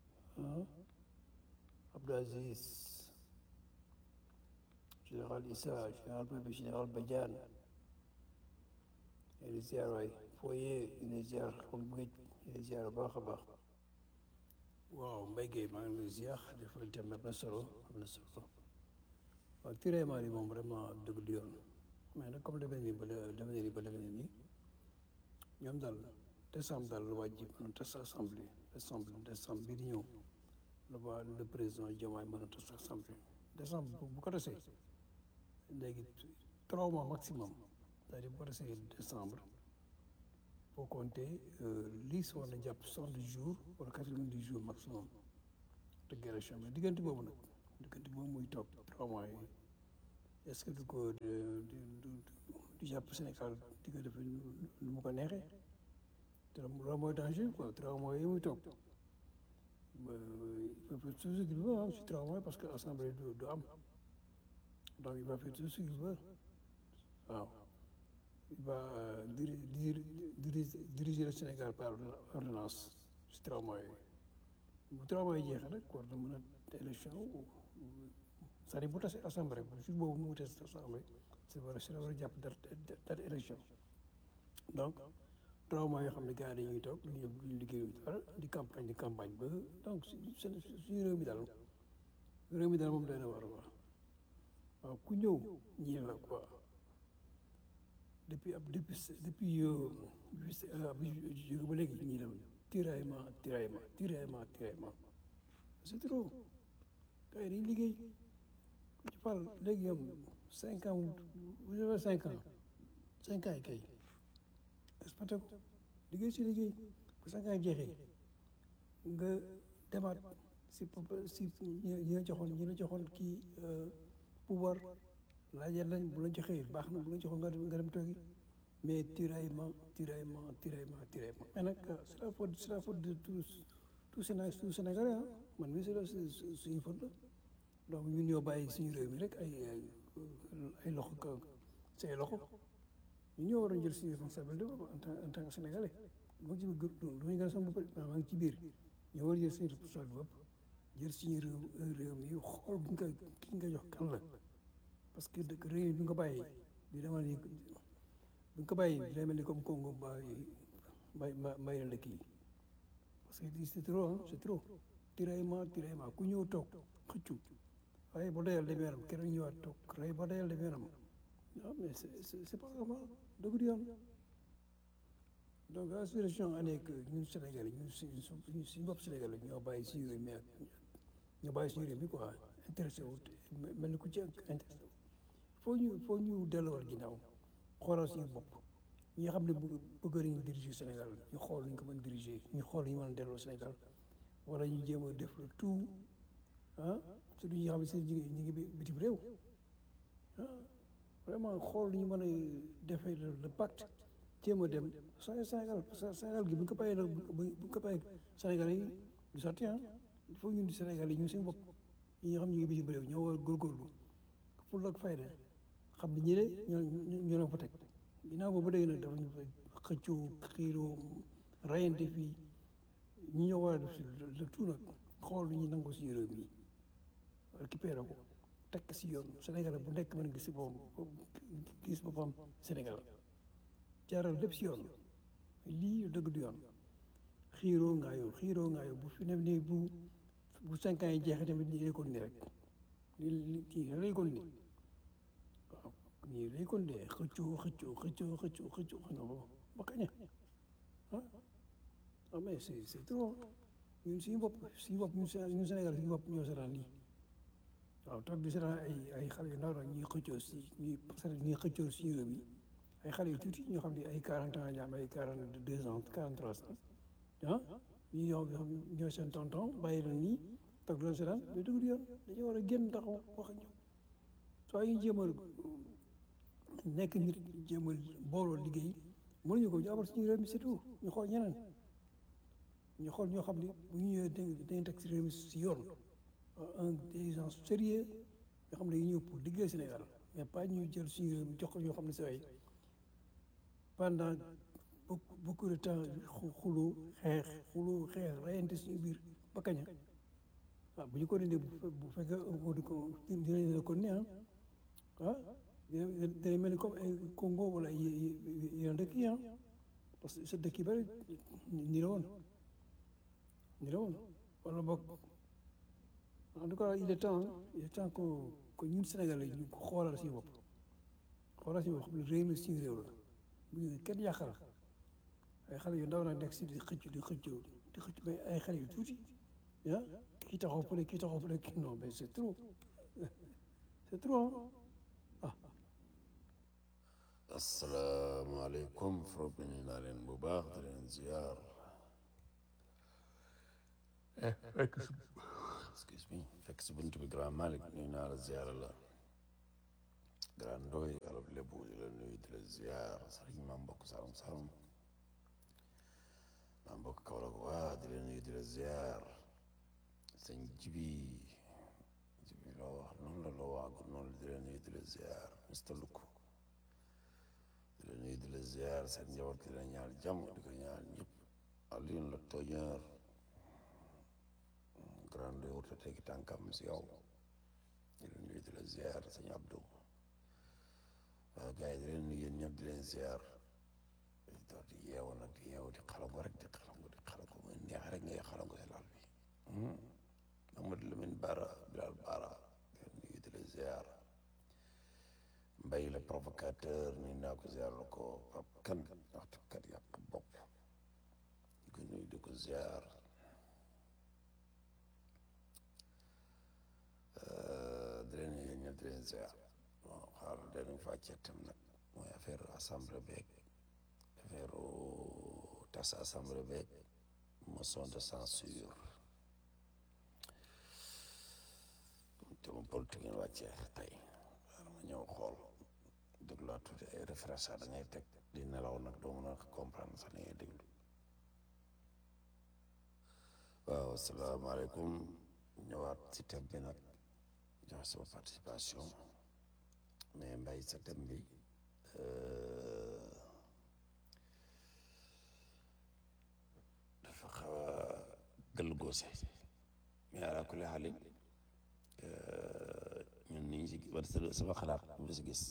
Abdou Aziz général Issa général Pepe général Badiane ñu lay ziar waay Foye ñu lay ziar xam bëgg ñu lay ziar baax a baax waaw Mbaye Gueye maa ngi lay ziar defal tem am na solo am na solo waaw tiraillement yi moom vraiment dëgg du yoon mais nag comme demee nii ba demee nii ba demee nii ñoom daal décembre daal la wàjji mën a tas assemblée décembre décembre bii di ñëw la waa le président Diomaye mën a tas assemblée décembre bu ko tasee léegi trois mois maximum c'est-à-dire bu ko tasee décembre faut compter lii war na jàpp soixante jours wala quatre-vingt-dix jours maximum de guerre mais diggante boobu nag diggante boobu muy toog trois mois yi est-ce que du ko du du du jàpp Sénégal di ko def nu mu ko neexee te loolu mooy danger quoi trois mois yi muy toog il peut faire tout ce qu'il veut ah si trois mois parce que assemblée du du am donc il va faire tout ce qu'il veut waaw il va diri diri diriger diriger le Sénégal par ordonnance si trois mois yi bu trois mois yi jeexee rek war na mën a élection c'est-à-dire bu tasee assemblée bu jour boobu mu tasee assemblée c'est vrai c'est war a jàpp date date élection donc trois mois yoo xam ne gars yi dañuy toog du ñu duñu liggéeyu dara di campagne di campagne ba donc suñu réew mi daal réew mi daal moom doy na war a wax waaw ku ñëw ñii la quoi depuis ab depuis depuis bi jóge ba léegi ñii la tiraillement tiraillement tiraillement tiraillement c'est trop gars yi dañuy liggéey ku ci parle léegi ñoom cinq ans vous avez cinq ans cinq ans yi kay exploité ko liggéey si liggéey bu cinq ans yi jeexee nga demaat si si ñi la joxoon ñi la joxoon kii pouvoir laajal lañ bu la joxee baax na bu la joxoon nga dem nga dem toogi mais tiraillement tiraillement tiraillement tiraillement mais nag c'est la faute c'est la faute de tous tout Sénégal tout Sénégalais ah man mii c'est suñu faute la donc ñun ñoo bàyyi suñu réew mi rek ay ay loxo ka say loxo ñu ñoo war a jël suñu responsabilité en tant en tant que sénégalais moo ci lu ñu gën a sama bopp maa ngi ci biir ñoo war a jël suñu responsabilité bopp jël suñu réew réew mi xool bu nga ki nga jox kan la parce que dëkk réew bi nga bàyyi di demal ni bu nga ko bàyyi day mel ni comme Congo bàyyi may may la dëkk yi parce que c'est trop c'est trop tiraillement tiraillement ku ñëw toog xëccu waaye ba doyal dem yoonam keneen ñëwaat toog waaye ba doyal dem yoonam non mais c'est c'est pas normal dëgg du yoon donc la situation année que ñun Sénégal ñun suñu suñu bopp Sénégal ñoo bàyyi suñu réew mi ñoo bàyyi suñu réew mi quoi intéressé wu mel ni ku ci intéressé wu foo ñu foo ñu delluwaat ginnaaw xoolal suñu bopp ñi nga xam ne bëgg nañu diriger Sénégal ñu xool ñu ko mën diriger ñu xool ñu mën a delloo Sénégal wala ñu jéem a def le tout ah surtout ñi nga xam ne seen jigéen ñi ngi bitim réew ah vraiment xool ñu mën a defee le pacte jéem a dem Sénégal Sénégal gi bu ñu ko bàyyee nag bu ñu ko bàyyee Sénégal yi du sotti ah il faut ñun di Sénégal yi ñu seen bopp ñi nga xam ñu ngi bitim réew ñoo war a góorgóorlu pour ak fayda xam ne ñi de ñoo ñoo leen fa teg ginnaaw boobu ba léegi nag dafa ñu fa xëccoo xiiroo rayante fii ñi ñoo war a def le tout nag xool lu ñu nangu si réew mi récupéré ko tekk si yoon Sénégal bu nekk mën gis si boppam gis boppam Sénégal jaaral lépp si yoon lii dëgg du yoon xiiroo ngaayoo xiiroo ngaayoo bu fi ne nii bu bu cinq ans yi jeexee tamit nii lay kon ni rek lii lii lay kon ni waaw nii lay kon ni xëccoo xëccoo xëccoo xëccoo xëccoo non ba kañ ah ah mais c'est c'est trop ñun suñu bopp suñu bopp ñun Sénégal suñu bopp ñoo seetaan lii waaw toog di seetaan ay ay xale yu ndaw nag ñuy xëccoo si ñuy ñuy xëccoo si réew mi ay xale yu tuuti ñoo xam ne ay quarante ans ñaam ay quarante deux ans quarante trois ans ah ñu ñoo ñoo seen tonton bàyyi leen nii toog leen seetaan mais dëgg yoon dañoo war a génn taxaw wax ak ñoom soo ñu jéem a nekk nit jéem a booloo liggéey mënuñu ko ñu amal suñu réew mi surtout ñu xool ñeneen ñu xool ñoo xam ne bu ñu ñëwee dañuy teg si réew mi si yoon un des gens sérieux yoo xam ne dañuy ñëw pour liggéey Sénégal mais pas ñu jël suñu réew mi jox ko ñoo xam ne saa yi pendant beaucoup beaucoup de temps xuloo xeex xuloo xeex rayante suñu biir ba kañ ah bu ñu ko dindee bu fekkee di ko dinañ ko ne ah dina mel ni comme ay Congo wala yeneen dëkk yi ah parce que sa dëkk yi bëri ni la woon ni la woon wala boog en tout cas il est temps il est temps que que ñun Sénégalais ñu ko xoolal suñu bopp xoolal suñu bopp xam ne réew mi suñu réew la bu ñu kenn yàqal ay xale yu ndaw nag nekk si di xëcc di xëccoo di xëcc mais ay xale yu tuuti ah kii taxaw fële kii taxaw fële kii non mais c'est trop c'est trop ah. asalaamaaleykum frob ñu naa leen bu baax di leen ziar fekk si excuse me fekk si buntu bi grand Malick ñu naa la ziar la grand ndoy alab lébu di la nuyu di la ziar sëriñ maam mbokk salum salum maam mbokk Kaolack waa di la nuyu di la ziar sëñ jibi jibi loo wax noonu la loo waagu noonu di la nuyu di la ziar Mr Luk di la nuyu di la ziar seen njaboot di la ñaal jàmm di ko ñaal ñëpp Alioune la tooñeur grand ndoy wurta tegi tànkam si yow di leen nuyu di la ziar sëñ Abdou waaw gars yi di leen nuyu yéen ñëpp di leen ziar di toog di yeewu nag di yeewu di xalangu rek di xalangu di xalangu muy neex rek ngay xalangu si laal bi Mamadou Lamine Bara Bilal Bara di leen nuyu di la ziar mbay la provocateur ni naa ko ziar la ko pap kan waxtu kat yàq bopp di ko nuyu di ko ziar di leen nuyu yéen ñëpp di leen ziar bon xaar danañ fa ceetam nag mooy affaire assemblée beeg affaire tas assemblée beeg motion de censure te mu politique ngeen wàccee tey xaar ma ñëw xool dégluwaat tuuti ay référence da ngay teg di nelaw nag doo mën a comprendre sax ni ngay déglu waaw asalaamaaleykum ñëwaat si thème bi nag joxe sama participation mais mbay sa thème bi dafa xaw a gëll goose mais ala kulli xaalin ñun niñ si war sama xalaat bi si gis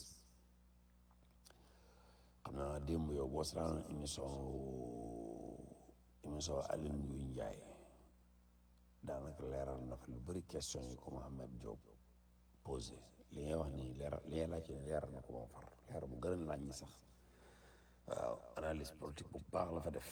xam naa démb yow boo saraan émission émission Aline Ngouille Ndiaye daanaka leeral na fa lu bëri question yi ko Mohamed Diop posé li ngay wax nii leeral li ngay laajte leeral na ko moom far leer bu gën a laaj ñi sax waaw analyse politique bu baax la fa def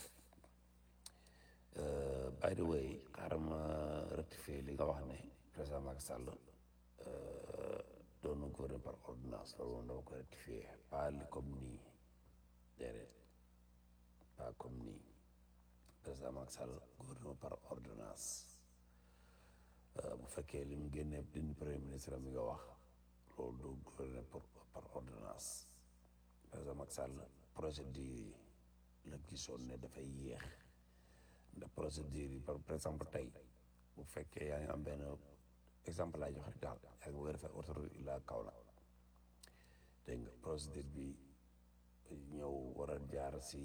by the way xaaral ma rectifier li nga wax ne président Macky Sall doon na gouverner par ordonnance loolu moom dama ko rectifier pas li comme nii déedéet pas comme nii président Macky Sall gouvernement par ordonnance bu fekkee li mu génnee dindi premier ministre mi nga wax loolu du gouverner par ordonnance président Macky Sall procédure yi la gisoon ne dafay yéex ndax procédure yi par exemple tey bu fekkee yaa ngi am benn exemple laa jox rek daal yaa ngi bëgg a defar autoroute Ila Kaolack dégg nga procédure bi ñëw war a jaar si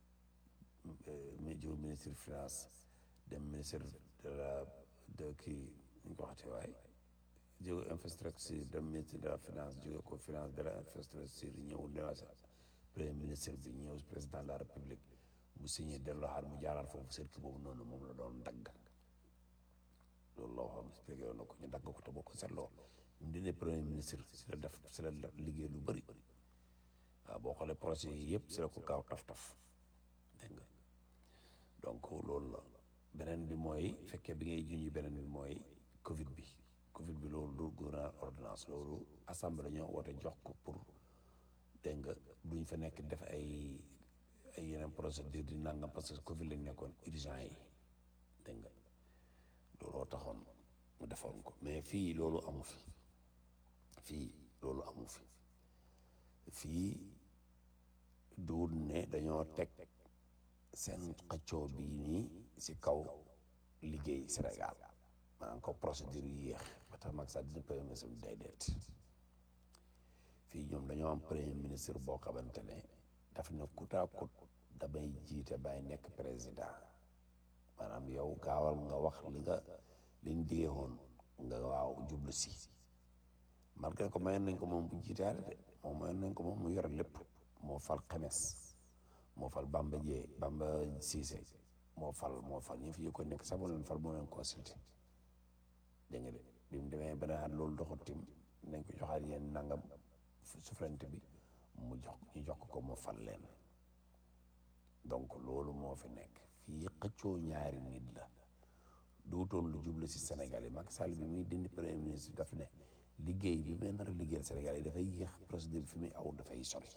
jóge ministre finance dem ministre de la de kii ñu ko waxatee waaye jóge infrastructure dem ministre de la finance jóge ko finance de la infrastructure ñëw newasa premier ministre bi ñëw président de la république mu signé delloo xaar mu jaaraat foofu circuit boobu noonu moom la doon dagg loolu la waxoon expliqué woon na ko ñu dagg ko te boo ko seetloo ñu dine premier ministre si la def si la liggéey lu bëri waaw boo xoolee projet yi yëpp si la ko gaaw taf-taf dégg nga donc loolu la beneen bi mooy fekkee bi ngay junj beneen bi mooy Covid bi Covid bi loolu du gouvernement ordonnance loolu assemblée dañoo woote jox ko pour dégg nga duñ fa nekk def ay ay yeneen procédure di nangam parce que Covid lañ nekkoon urgent yi dégg nga looloo taxoon mu defoon ko mais fii loolu amu fi fii loolu amu fi fii duut ne dañoo teg seen xëccoo bii nii si kaw liggéey Sénégal maanaam ko procédure yi yéex ba tax Macky Sall dina premier ministre bi day deet fii ñoom dañoo am premier ministre boo xamante ne daf ne coûte à coûte damay jiite bay nekk président maanaam yow gaawal nga wax li nga liñ digee woon nga waaw jublu si malgré ko mayoon nañ ko moom bu jiitaale de moom mayoon nañ ko moom mu yore lépp moo fal xemes moo fal Bamba Dieye Bamba Cissé moo fal moo fal ñi fi ko nekk sax moo leen fal moo leen consulté dégg nga de bi mu demee ba ne loolu doxut tim nañ ko joxaat yéen nangam souveraineté bi mu jox ñu jox ko mu fal leen donc loolu moo fi nekk fii xëccoo ñaari nit la duutoon lu jublu si Sénégal yi Macky Sall bi muy dindi premier ministre daf ne liggéey bi may nar a liggéeyal Sénégal yi dafay yéex procédure bi fi muy aw dafay sori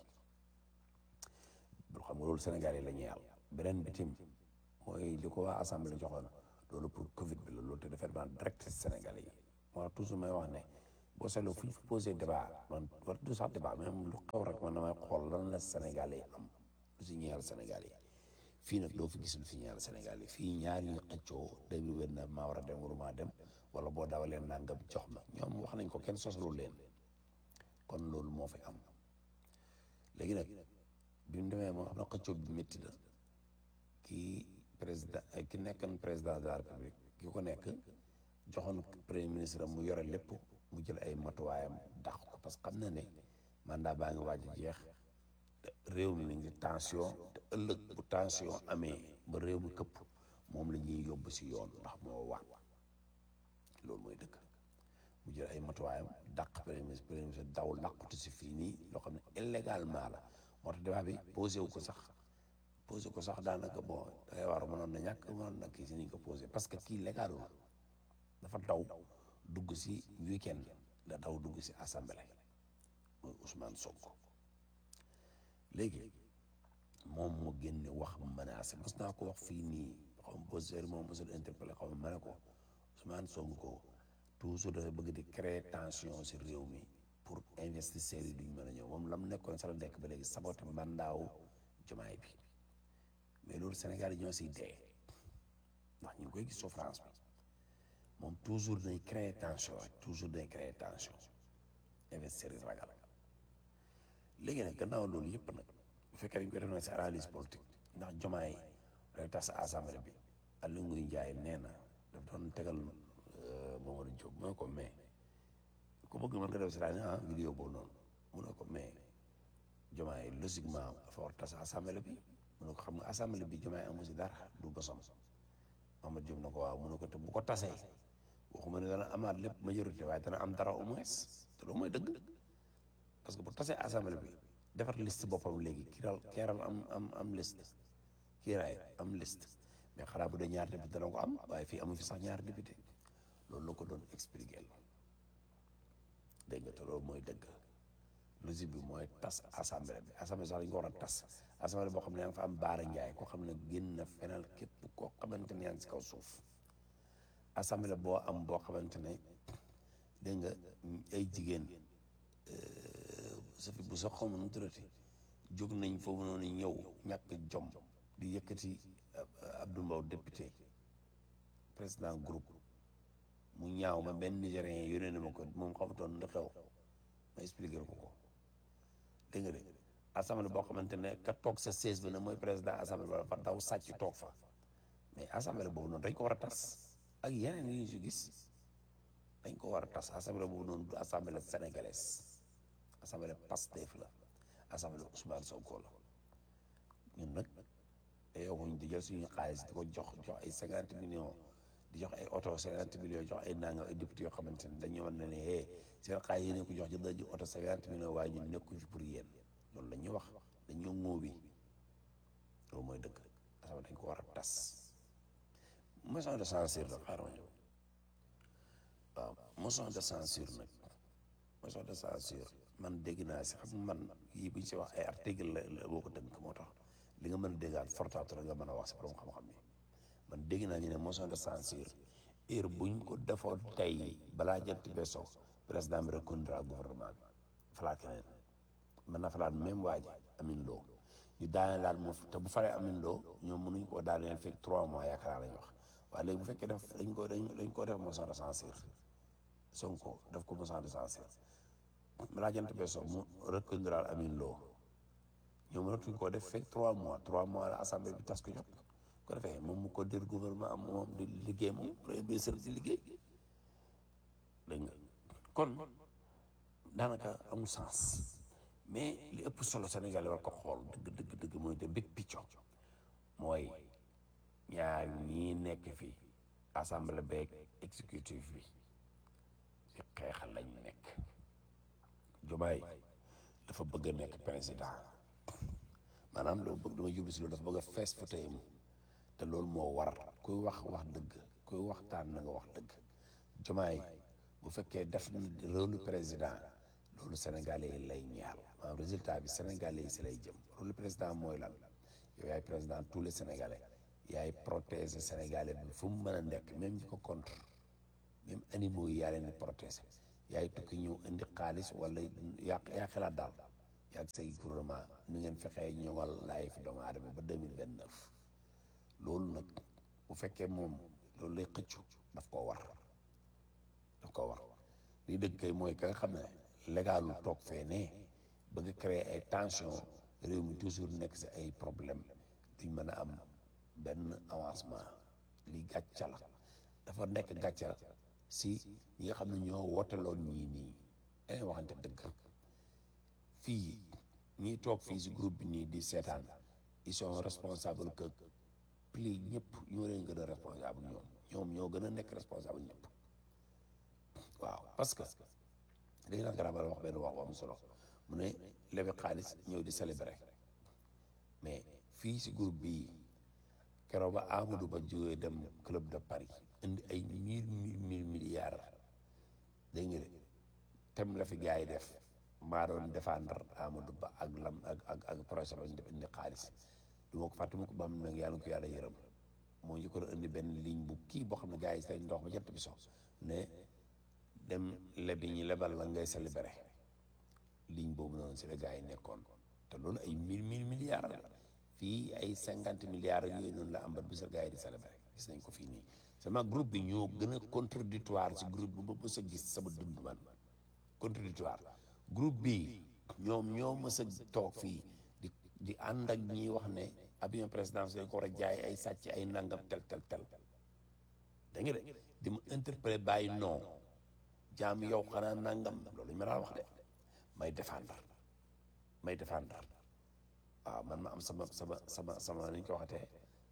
xam nga loolu Sénégal yi la ñuy yàlla beneen bi tim mooy li ko waa assemblée joxoon loolu pour Covid bi la loolu te dafay daan direct si Sénégal yi moo tax toujours may wax ne boo seetloo fu ñu fa posé débat man war du sax débat même lu xew rek man damay xool lan la Sénégal yi am lu si ñeel Sénégal yi fii nag doo fi gis lu fi ñeel Sénégal yi fii ñaar ñu xëccoo day lu wér na maa war a dem waruma dem wala boo dawalee nangam jox ma ñoom wax nañ ko kenn sosalul leen kon loolu moo fi am léegi nag bi mu demee moo xam ne xëccoo bi métti na kii président ki nekkoon président de la république ki ko nekk joxoon premier ministre mu yore lépp mu jël ay matuwaayam dàq ko parce que xam na ne mandat baa ngi waaj a jeex te réew mi mi ngi tension te ëllëg bu tension amee ba réew mi këpp moom la ñuy yóbbu si yoon ndax moo waat loolu mooy dëkk mu jël ay matuwaayam dàq premier ministre premier ministre daw làqutu si fii nii loo xam ne illégalement la moo tax débat bi posé wu ko sax posé ko sax daanaka bon dangay war mënoon na ñàkk mënoon na kii si niñ ko posé parce que kii légalul dafa daw dugg si weekend da daw dugg si assemblée mooy Ousmane Sonko léegi moom mu génne wax menacé mos naa ko wax fii nii xaw ma poseur moom mosul interpellé xaw ma ma ne ko Ousmane Sonko toujours dafa bëgg di créer tension si réew mi pour investisseurs yi duñ mën a ñëw moom la mu nekkoon sa la nekk ba léegi saboté mandaawu jomaay bi mais loolu Sénégal yi ñoo siy dee ndax ñu ngi koy gis souffrance bi moom toujours day créer tension rek toujours day créer tension investisseurs yi ragal léegi nag gannaaw loolu yëpp nag bu fekkee dañ koy def nag si analyse politique ndax jomaay day tas assemblée bi Aliou Ngouille Ndiaye nee na daf doon tegal Mamadou Diop mu ne ko mais ku bëgg mën nga def si rajo ah vidéo boobu noonu mu ne ko mais jomaay logiquement dafa war tas assemblée bi mu ne ko xam nga assemblée bi jomaay amu si dara du bosom Mamadou Diop na ko waaw mu ne ko te bu ko tasee waxuma ne dana amaat lépp majorité waaye dana am dara au moins te loolu mooy dëgg parce que bu tasee assemblée bi defar liste boppam léegi kiiral keeral am am am liste kiiraay am liste mais xanaa bu dee ñaar député dana ko am waaye fii amu fi sax ñaar député loolu la ko doon expliquer dégg nga te loolu mooy dëgg logique bi mooy tas assemblée bi assemblée sax dañu ko war a tas assemblée boo xam ne yaa ngi fa am baara njaay koo xam ne génn na fenal képp koo xamante ne yaa ngi si kaw suuf assemblée boo am boo xamante ne dégg nga ay jigéen sa fi bu sax xawma nu mu tuddati jóg nañ foofu noonu ñëw ñàkk jom di yëkkati Abdou Mbow député président groupe mu ñaaw ma benn nigérien yónnee na ma ko moom xamutoon lu xew ma expliqué ko ko dégg nga de assemblée boo xamante ne ka toog sa siège bi nag mooy président assemblée ba fa daw sàcc toog fa mais assemblée boobu noonu dañ ko war a tas ak yeneen yi ñu si gis dañ ko war a tas assemblée boobu noonu du assemblée sénégalaise assemblée Pastef la assemblée Ousmane Sonko la ñun nag yow ñu di jël suñu xaalis di ko jox jox ay cinquante millions di jox ay oto cinquante millions jox ay nangam ay député yoo xamante ne dañu mën ne ne eh seen xaalis yi ne ko jox jënd nañu oto cinquante millions waaye ñun nekkuñ fi pour yéen loolu la ñuy wax dañoo ŋóobi loolu mooy dëgg assemblée dañ ko war a tas motion de censure la xaaral ma ñëw waaw motion de censure nag motion de censure man dégg naa si xam man yii bu ñu si wax ay article la la boo ko tënk moo tax li nga mën a déggaat fortaatu la nga mën a wax si borom xam-xam yi man dégg naa ñu ne motion de censure heure buñ ko defoon tey balaa jant bee so président bi reconduira gouvernement bi falaat keneen mën na falaat même waa ji Amine Lo ñu daaneel laat mu te bu faree Amine Lo ñoom mënuñ koo daaneel fekk trois mois yaakaar lañ wax waaye léegi bu fekkee def dañ ko dañ dañ koo def motion de censure Sonko def ko motion de censure balaa jant bee so mu reconduira Amine Lo ñoom mënatuñ koo def fekk trois mois trois mois la assemblée bi tas ko jot ko defee moom mu ko dir gouvernement am moom di liggéey moom premier ministre di liggéey dégg nga kon daanaka amul sens mais li ëpp solo Sénégal war ko xool dëgg dëgg dëgg mooy de big picture mooy ñaar ñii nekk fii assemblée beeg exécutif bi ci xeexal lañ nekk Diomaye dafa bëgg a nekk président maanaam loolu bëgg dama jublu si loolu dafa bëgg a fees fa tey te loolu moo war kuy wax wax dëgg kuy waxtaan na nga wax dëgg Diomaye bu fekkee def na rôle président loolu sénégalais yi lay ñaar maanaam résultat bi sénégalais yi si lay jëm rôle président mooy lan yow yaay président tous les sénégalais yaay protéger sénégalais bi fu mu mën a nekk même ñi ko contre même animaux yi yaa leen di protéger yaay tukki ñëw indi xaalis wala yaa yaa xalaat daal yaa say gouvernement nu ngeen fexee ñoŋal laay fi doomu aadama ba deux mille vingt neuf loolu nag bu fekkee moom loolu lay xëccu daf koo war daf koo war lii dëgg kay mooy ka nga xam ne légalu toog fee ne bëgg a créer ay tension réew mi toujours nekk si ay problème duñ mën a am benn avancement lii gàcca la dafa nekk gàcca si ñi nga xam ne ñoo wooteloon ñii nii dañuy waxante dëgg fii ñiy toog fii si groupe bi nii di seetaan ils sont responsables que pli ñëpp ñoo leen gën a responsable ñoom ñoom ñoo gën a nekk responsable ñëpp waaw parce que dañu naan garabal wax benn wax bu am solo mu ne lebe xaalis ñëw di célébrer mais fii si groupe bii keroog ba Amadou Ba jógee dem club de Paris indi ay mille mille mille milliards dégg nga de tem la fi gars yi def maa doon défendre Amadou Ba ak lam ak ak ak projet ba ñu def indi xaalis du ma ko fàtte mu ko ba am nag yàlla na ko yàlla yërëm moo ñu ko doon indi benn ligne bu kii boo xam ne gars yi say ndox ba jant bi so ne dem lebi ñi lebal la ngay célébrer ligne boobu noonu si la gars yi nekkoon te loolu ay mille mille milliards la fii ay cinquante milliards yooyu noonu la am ba bisa gars yi di célébrer gis nañ ko fii nii sama groupe bi ñoo gën a contradictoire si groupe bu ma mës a gis sama dund man contradictoire groupe bi ñoom ñoo mës a toog fii di di ànd ak ñi wax ne avion présidentiel dañ ko war a jaay ay sàcc ay nangam tel tel tel da nga de di ma interpellé bàyyi non jaam yow xanaa nangam loolu ñu ma daan wax de may défendre may défendre waaw man ma am sama sama sama sama ni ñu ko waxatee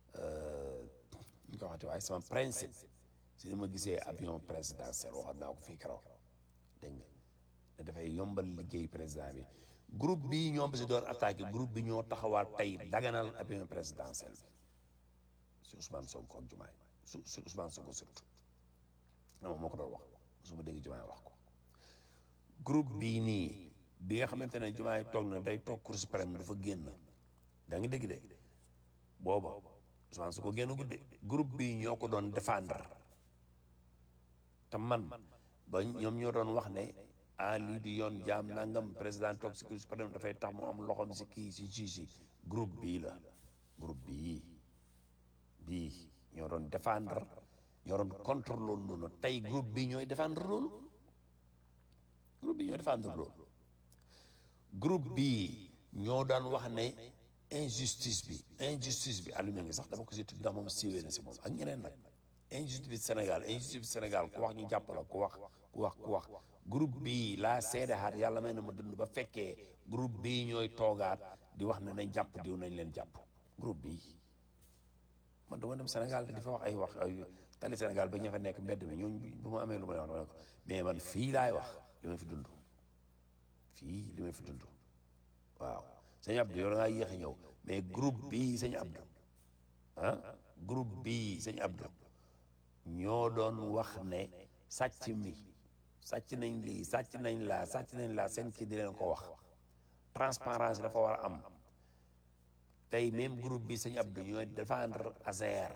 ni ñu ko waxatee waaye sama principe si ni ma gisee avion présidentiel waxoon naa ko fii keroog dégg nga ne dafay yombal liggéey président bi groupe bii ñoom si doon attaqué groupe bi ñoo taxawaat tey daganal avion présidentiel bi si Ousmane Sonko ak Diomaye su si Ousmane Sonko surtout non moo ko doon wax su ma dégg Diomaye wax ko groupe bii nii bi nga xamante ne Diomaye toog na day toog Cour suprême dafa génn da nga dégg de booba Ousmane Sonko génn gudde groupe bii ñoo ko doon défendre te man ba ñoom ñoo doon wax ne ah lii di yoon jaam nangam président toog si Cour suprême dafay tax mu am loxoom si kii si juge si groupe bii la groupe bii bii ñoo doon défendre ñoo doon contre loolu noonu tey groupe bii ñooy défendre loolu groupe bii ñooy défendre loolu groupe bii ñoo daan wax ne injustice bi injustice bi allumé ngi sax dama ko si tudd ndax moom siiwee na si moom ak ñeneen nag injustice bi Sénégal injustice bi Sénégal ku wax ñu jàpp la ku wax ku wax ku wax groupe bii laa seedeaat yàlla may na ma dund ba fekkee groupe bii ñooy toogaat di wax ne nañ jàpp diw nañ leen jàpp groupe bii man dama dem Sénégal di fa wax ay wax ay tali Sénégal ba ña fa nekk mbedd mi ñooñu bu ma amee lu ma wax dama ne ko mais man fii laay wax li ma fi dund fii li ma fi dund waaw sëñ Abdou yow da ngaa yéex a ñëw mais groupe bii sëñ Abdou ah groupe bii sëñ Abdou ñoo doon wax ne sàcc mi sàcc nañ lii sàcc nañ laa sàcc nañ laa seen kii di leen ko wax transparence dafa war a am tey même groupe bi sëñ Abdou ñooy défendre Azer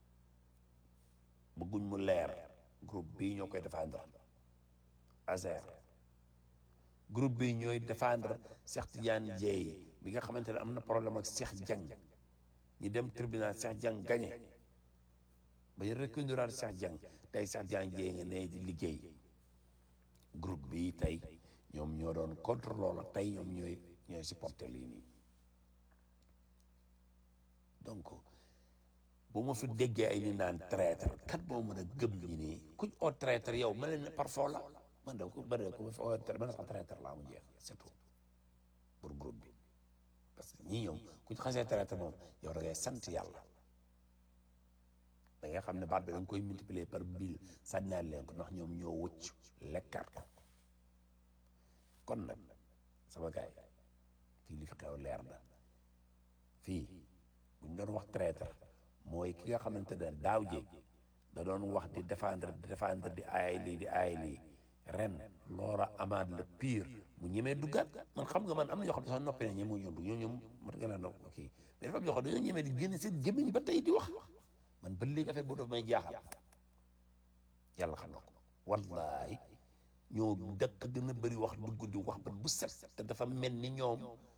bëgguñ mu leer groupe bii ñoo koy défendre Azer groupe bi ñooy défendre Cheikh Tidiane Dieye bi nga xamante ne am na problème ak Cheikh Dieng ñu dem tribunal Cheikh Dieng gagné ba ñu reconduiraat Cheikh Dieng tey Cheikh Tidiane Dieye nga ne di liggéey groupe bi tey ñoom ñoo doon contre loola tey ñoom ñooy ñooy supporter lii nii donc bu ma fi déggee ay ni naan traître kat moo mën a gëm ñi nii kuñ oo traître yow ma leen ne parfois la man de ku bëri ku ma fi oo traître man sax traître laa mu jeex c'est tout pour groupe bi parce que ñii ñoom kuñ xasee traître moom yow da ngay sant yàlla da ngay xam ne baat bi da nga koy multiplier par mille sànnaal leen ko ndax ñoom ñoo wëcc lekkaat ko kon nag sama gaay fii li fi xew leer na fii buñ doon wax traître mooy ki nga xamante ne daaw jéeg da doon wax di défendre di défendre di aay lii di aay lii ren loola amaat le pire mu ñemee duggaat man xam nga man am na ñoo xam ne sax noppi na ñeme ñoo dugg ñoo ñoom mat nga naan kii mais dafa am ñoo xam ne dañoo ñemee di génn seen gémmiñ ba tey di wax man ba léegi affaire boobu daf may jaaxal yàlla xam na ko wallahi ñoo dëkk gën a bëri wax dugg di wax bat bu set te dafa mel ni ñoom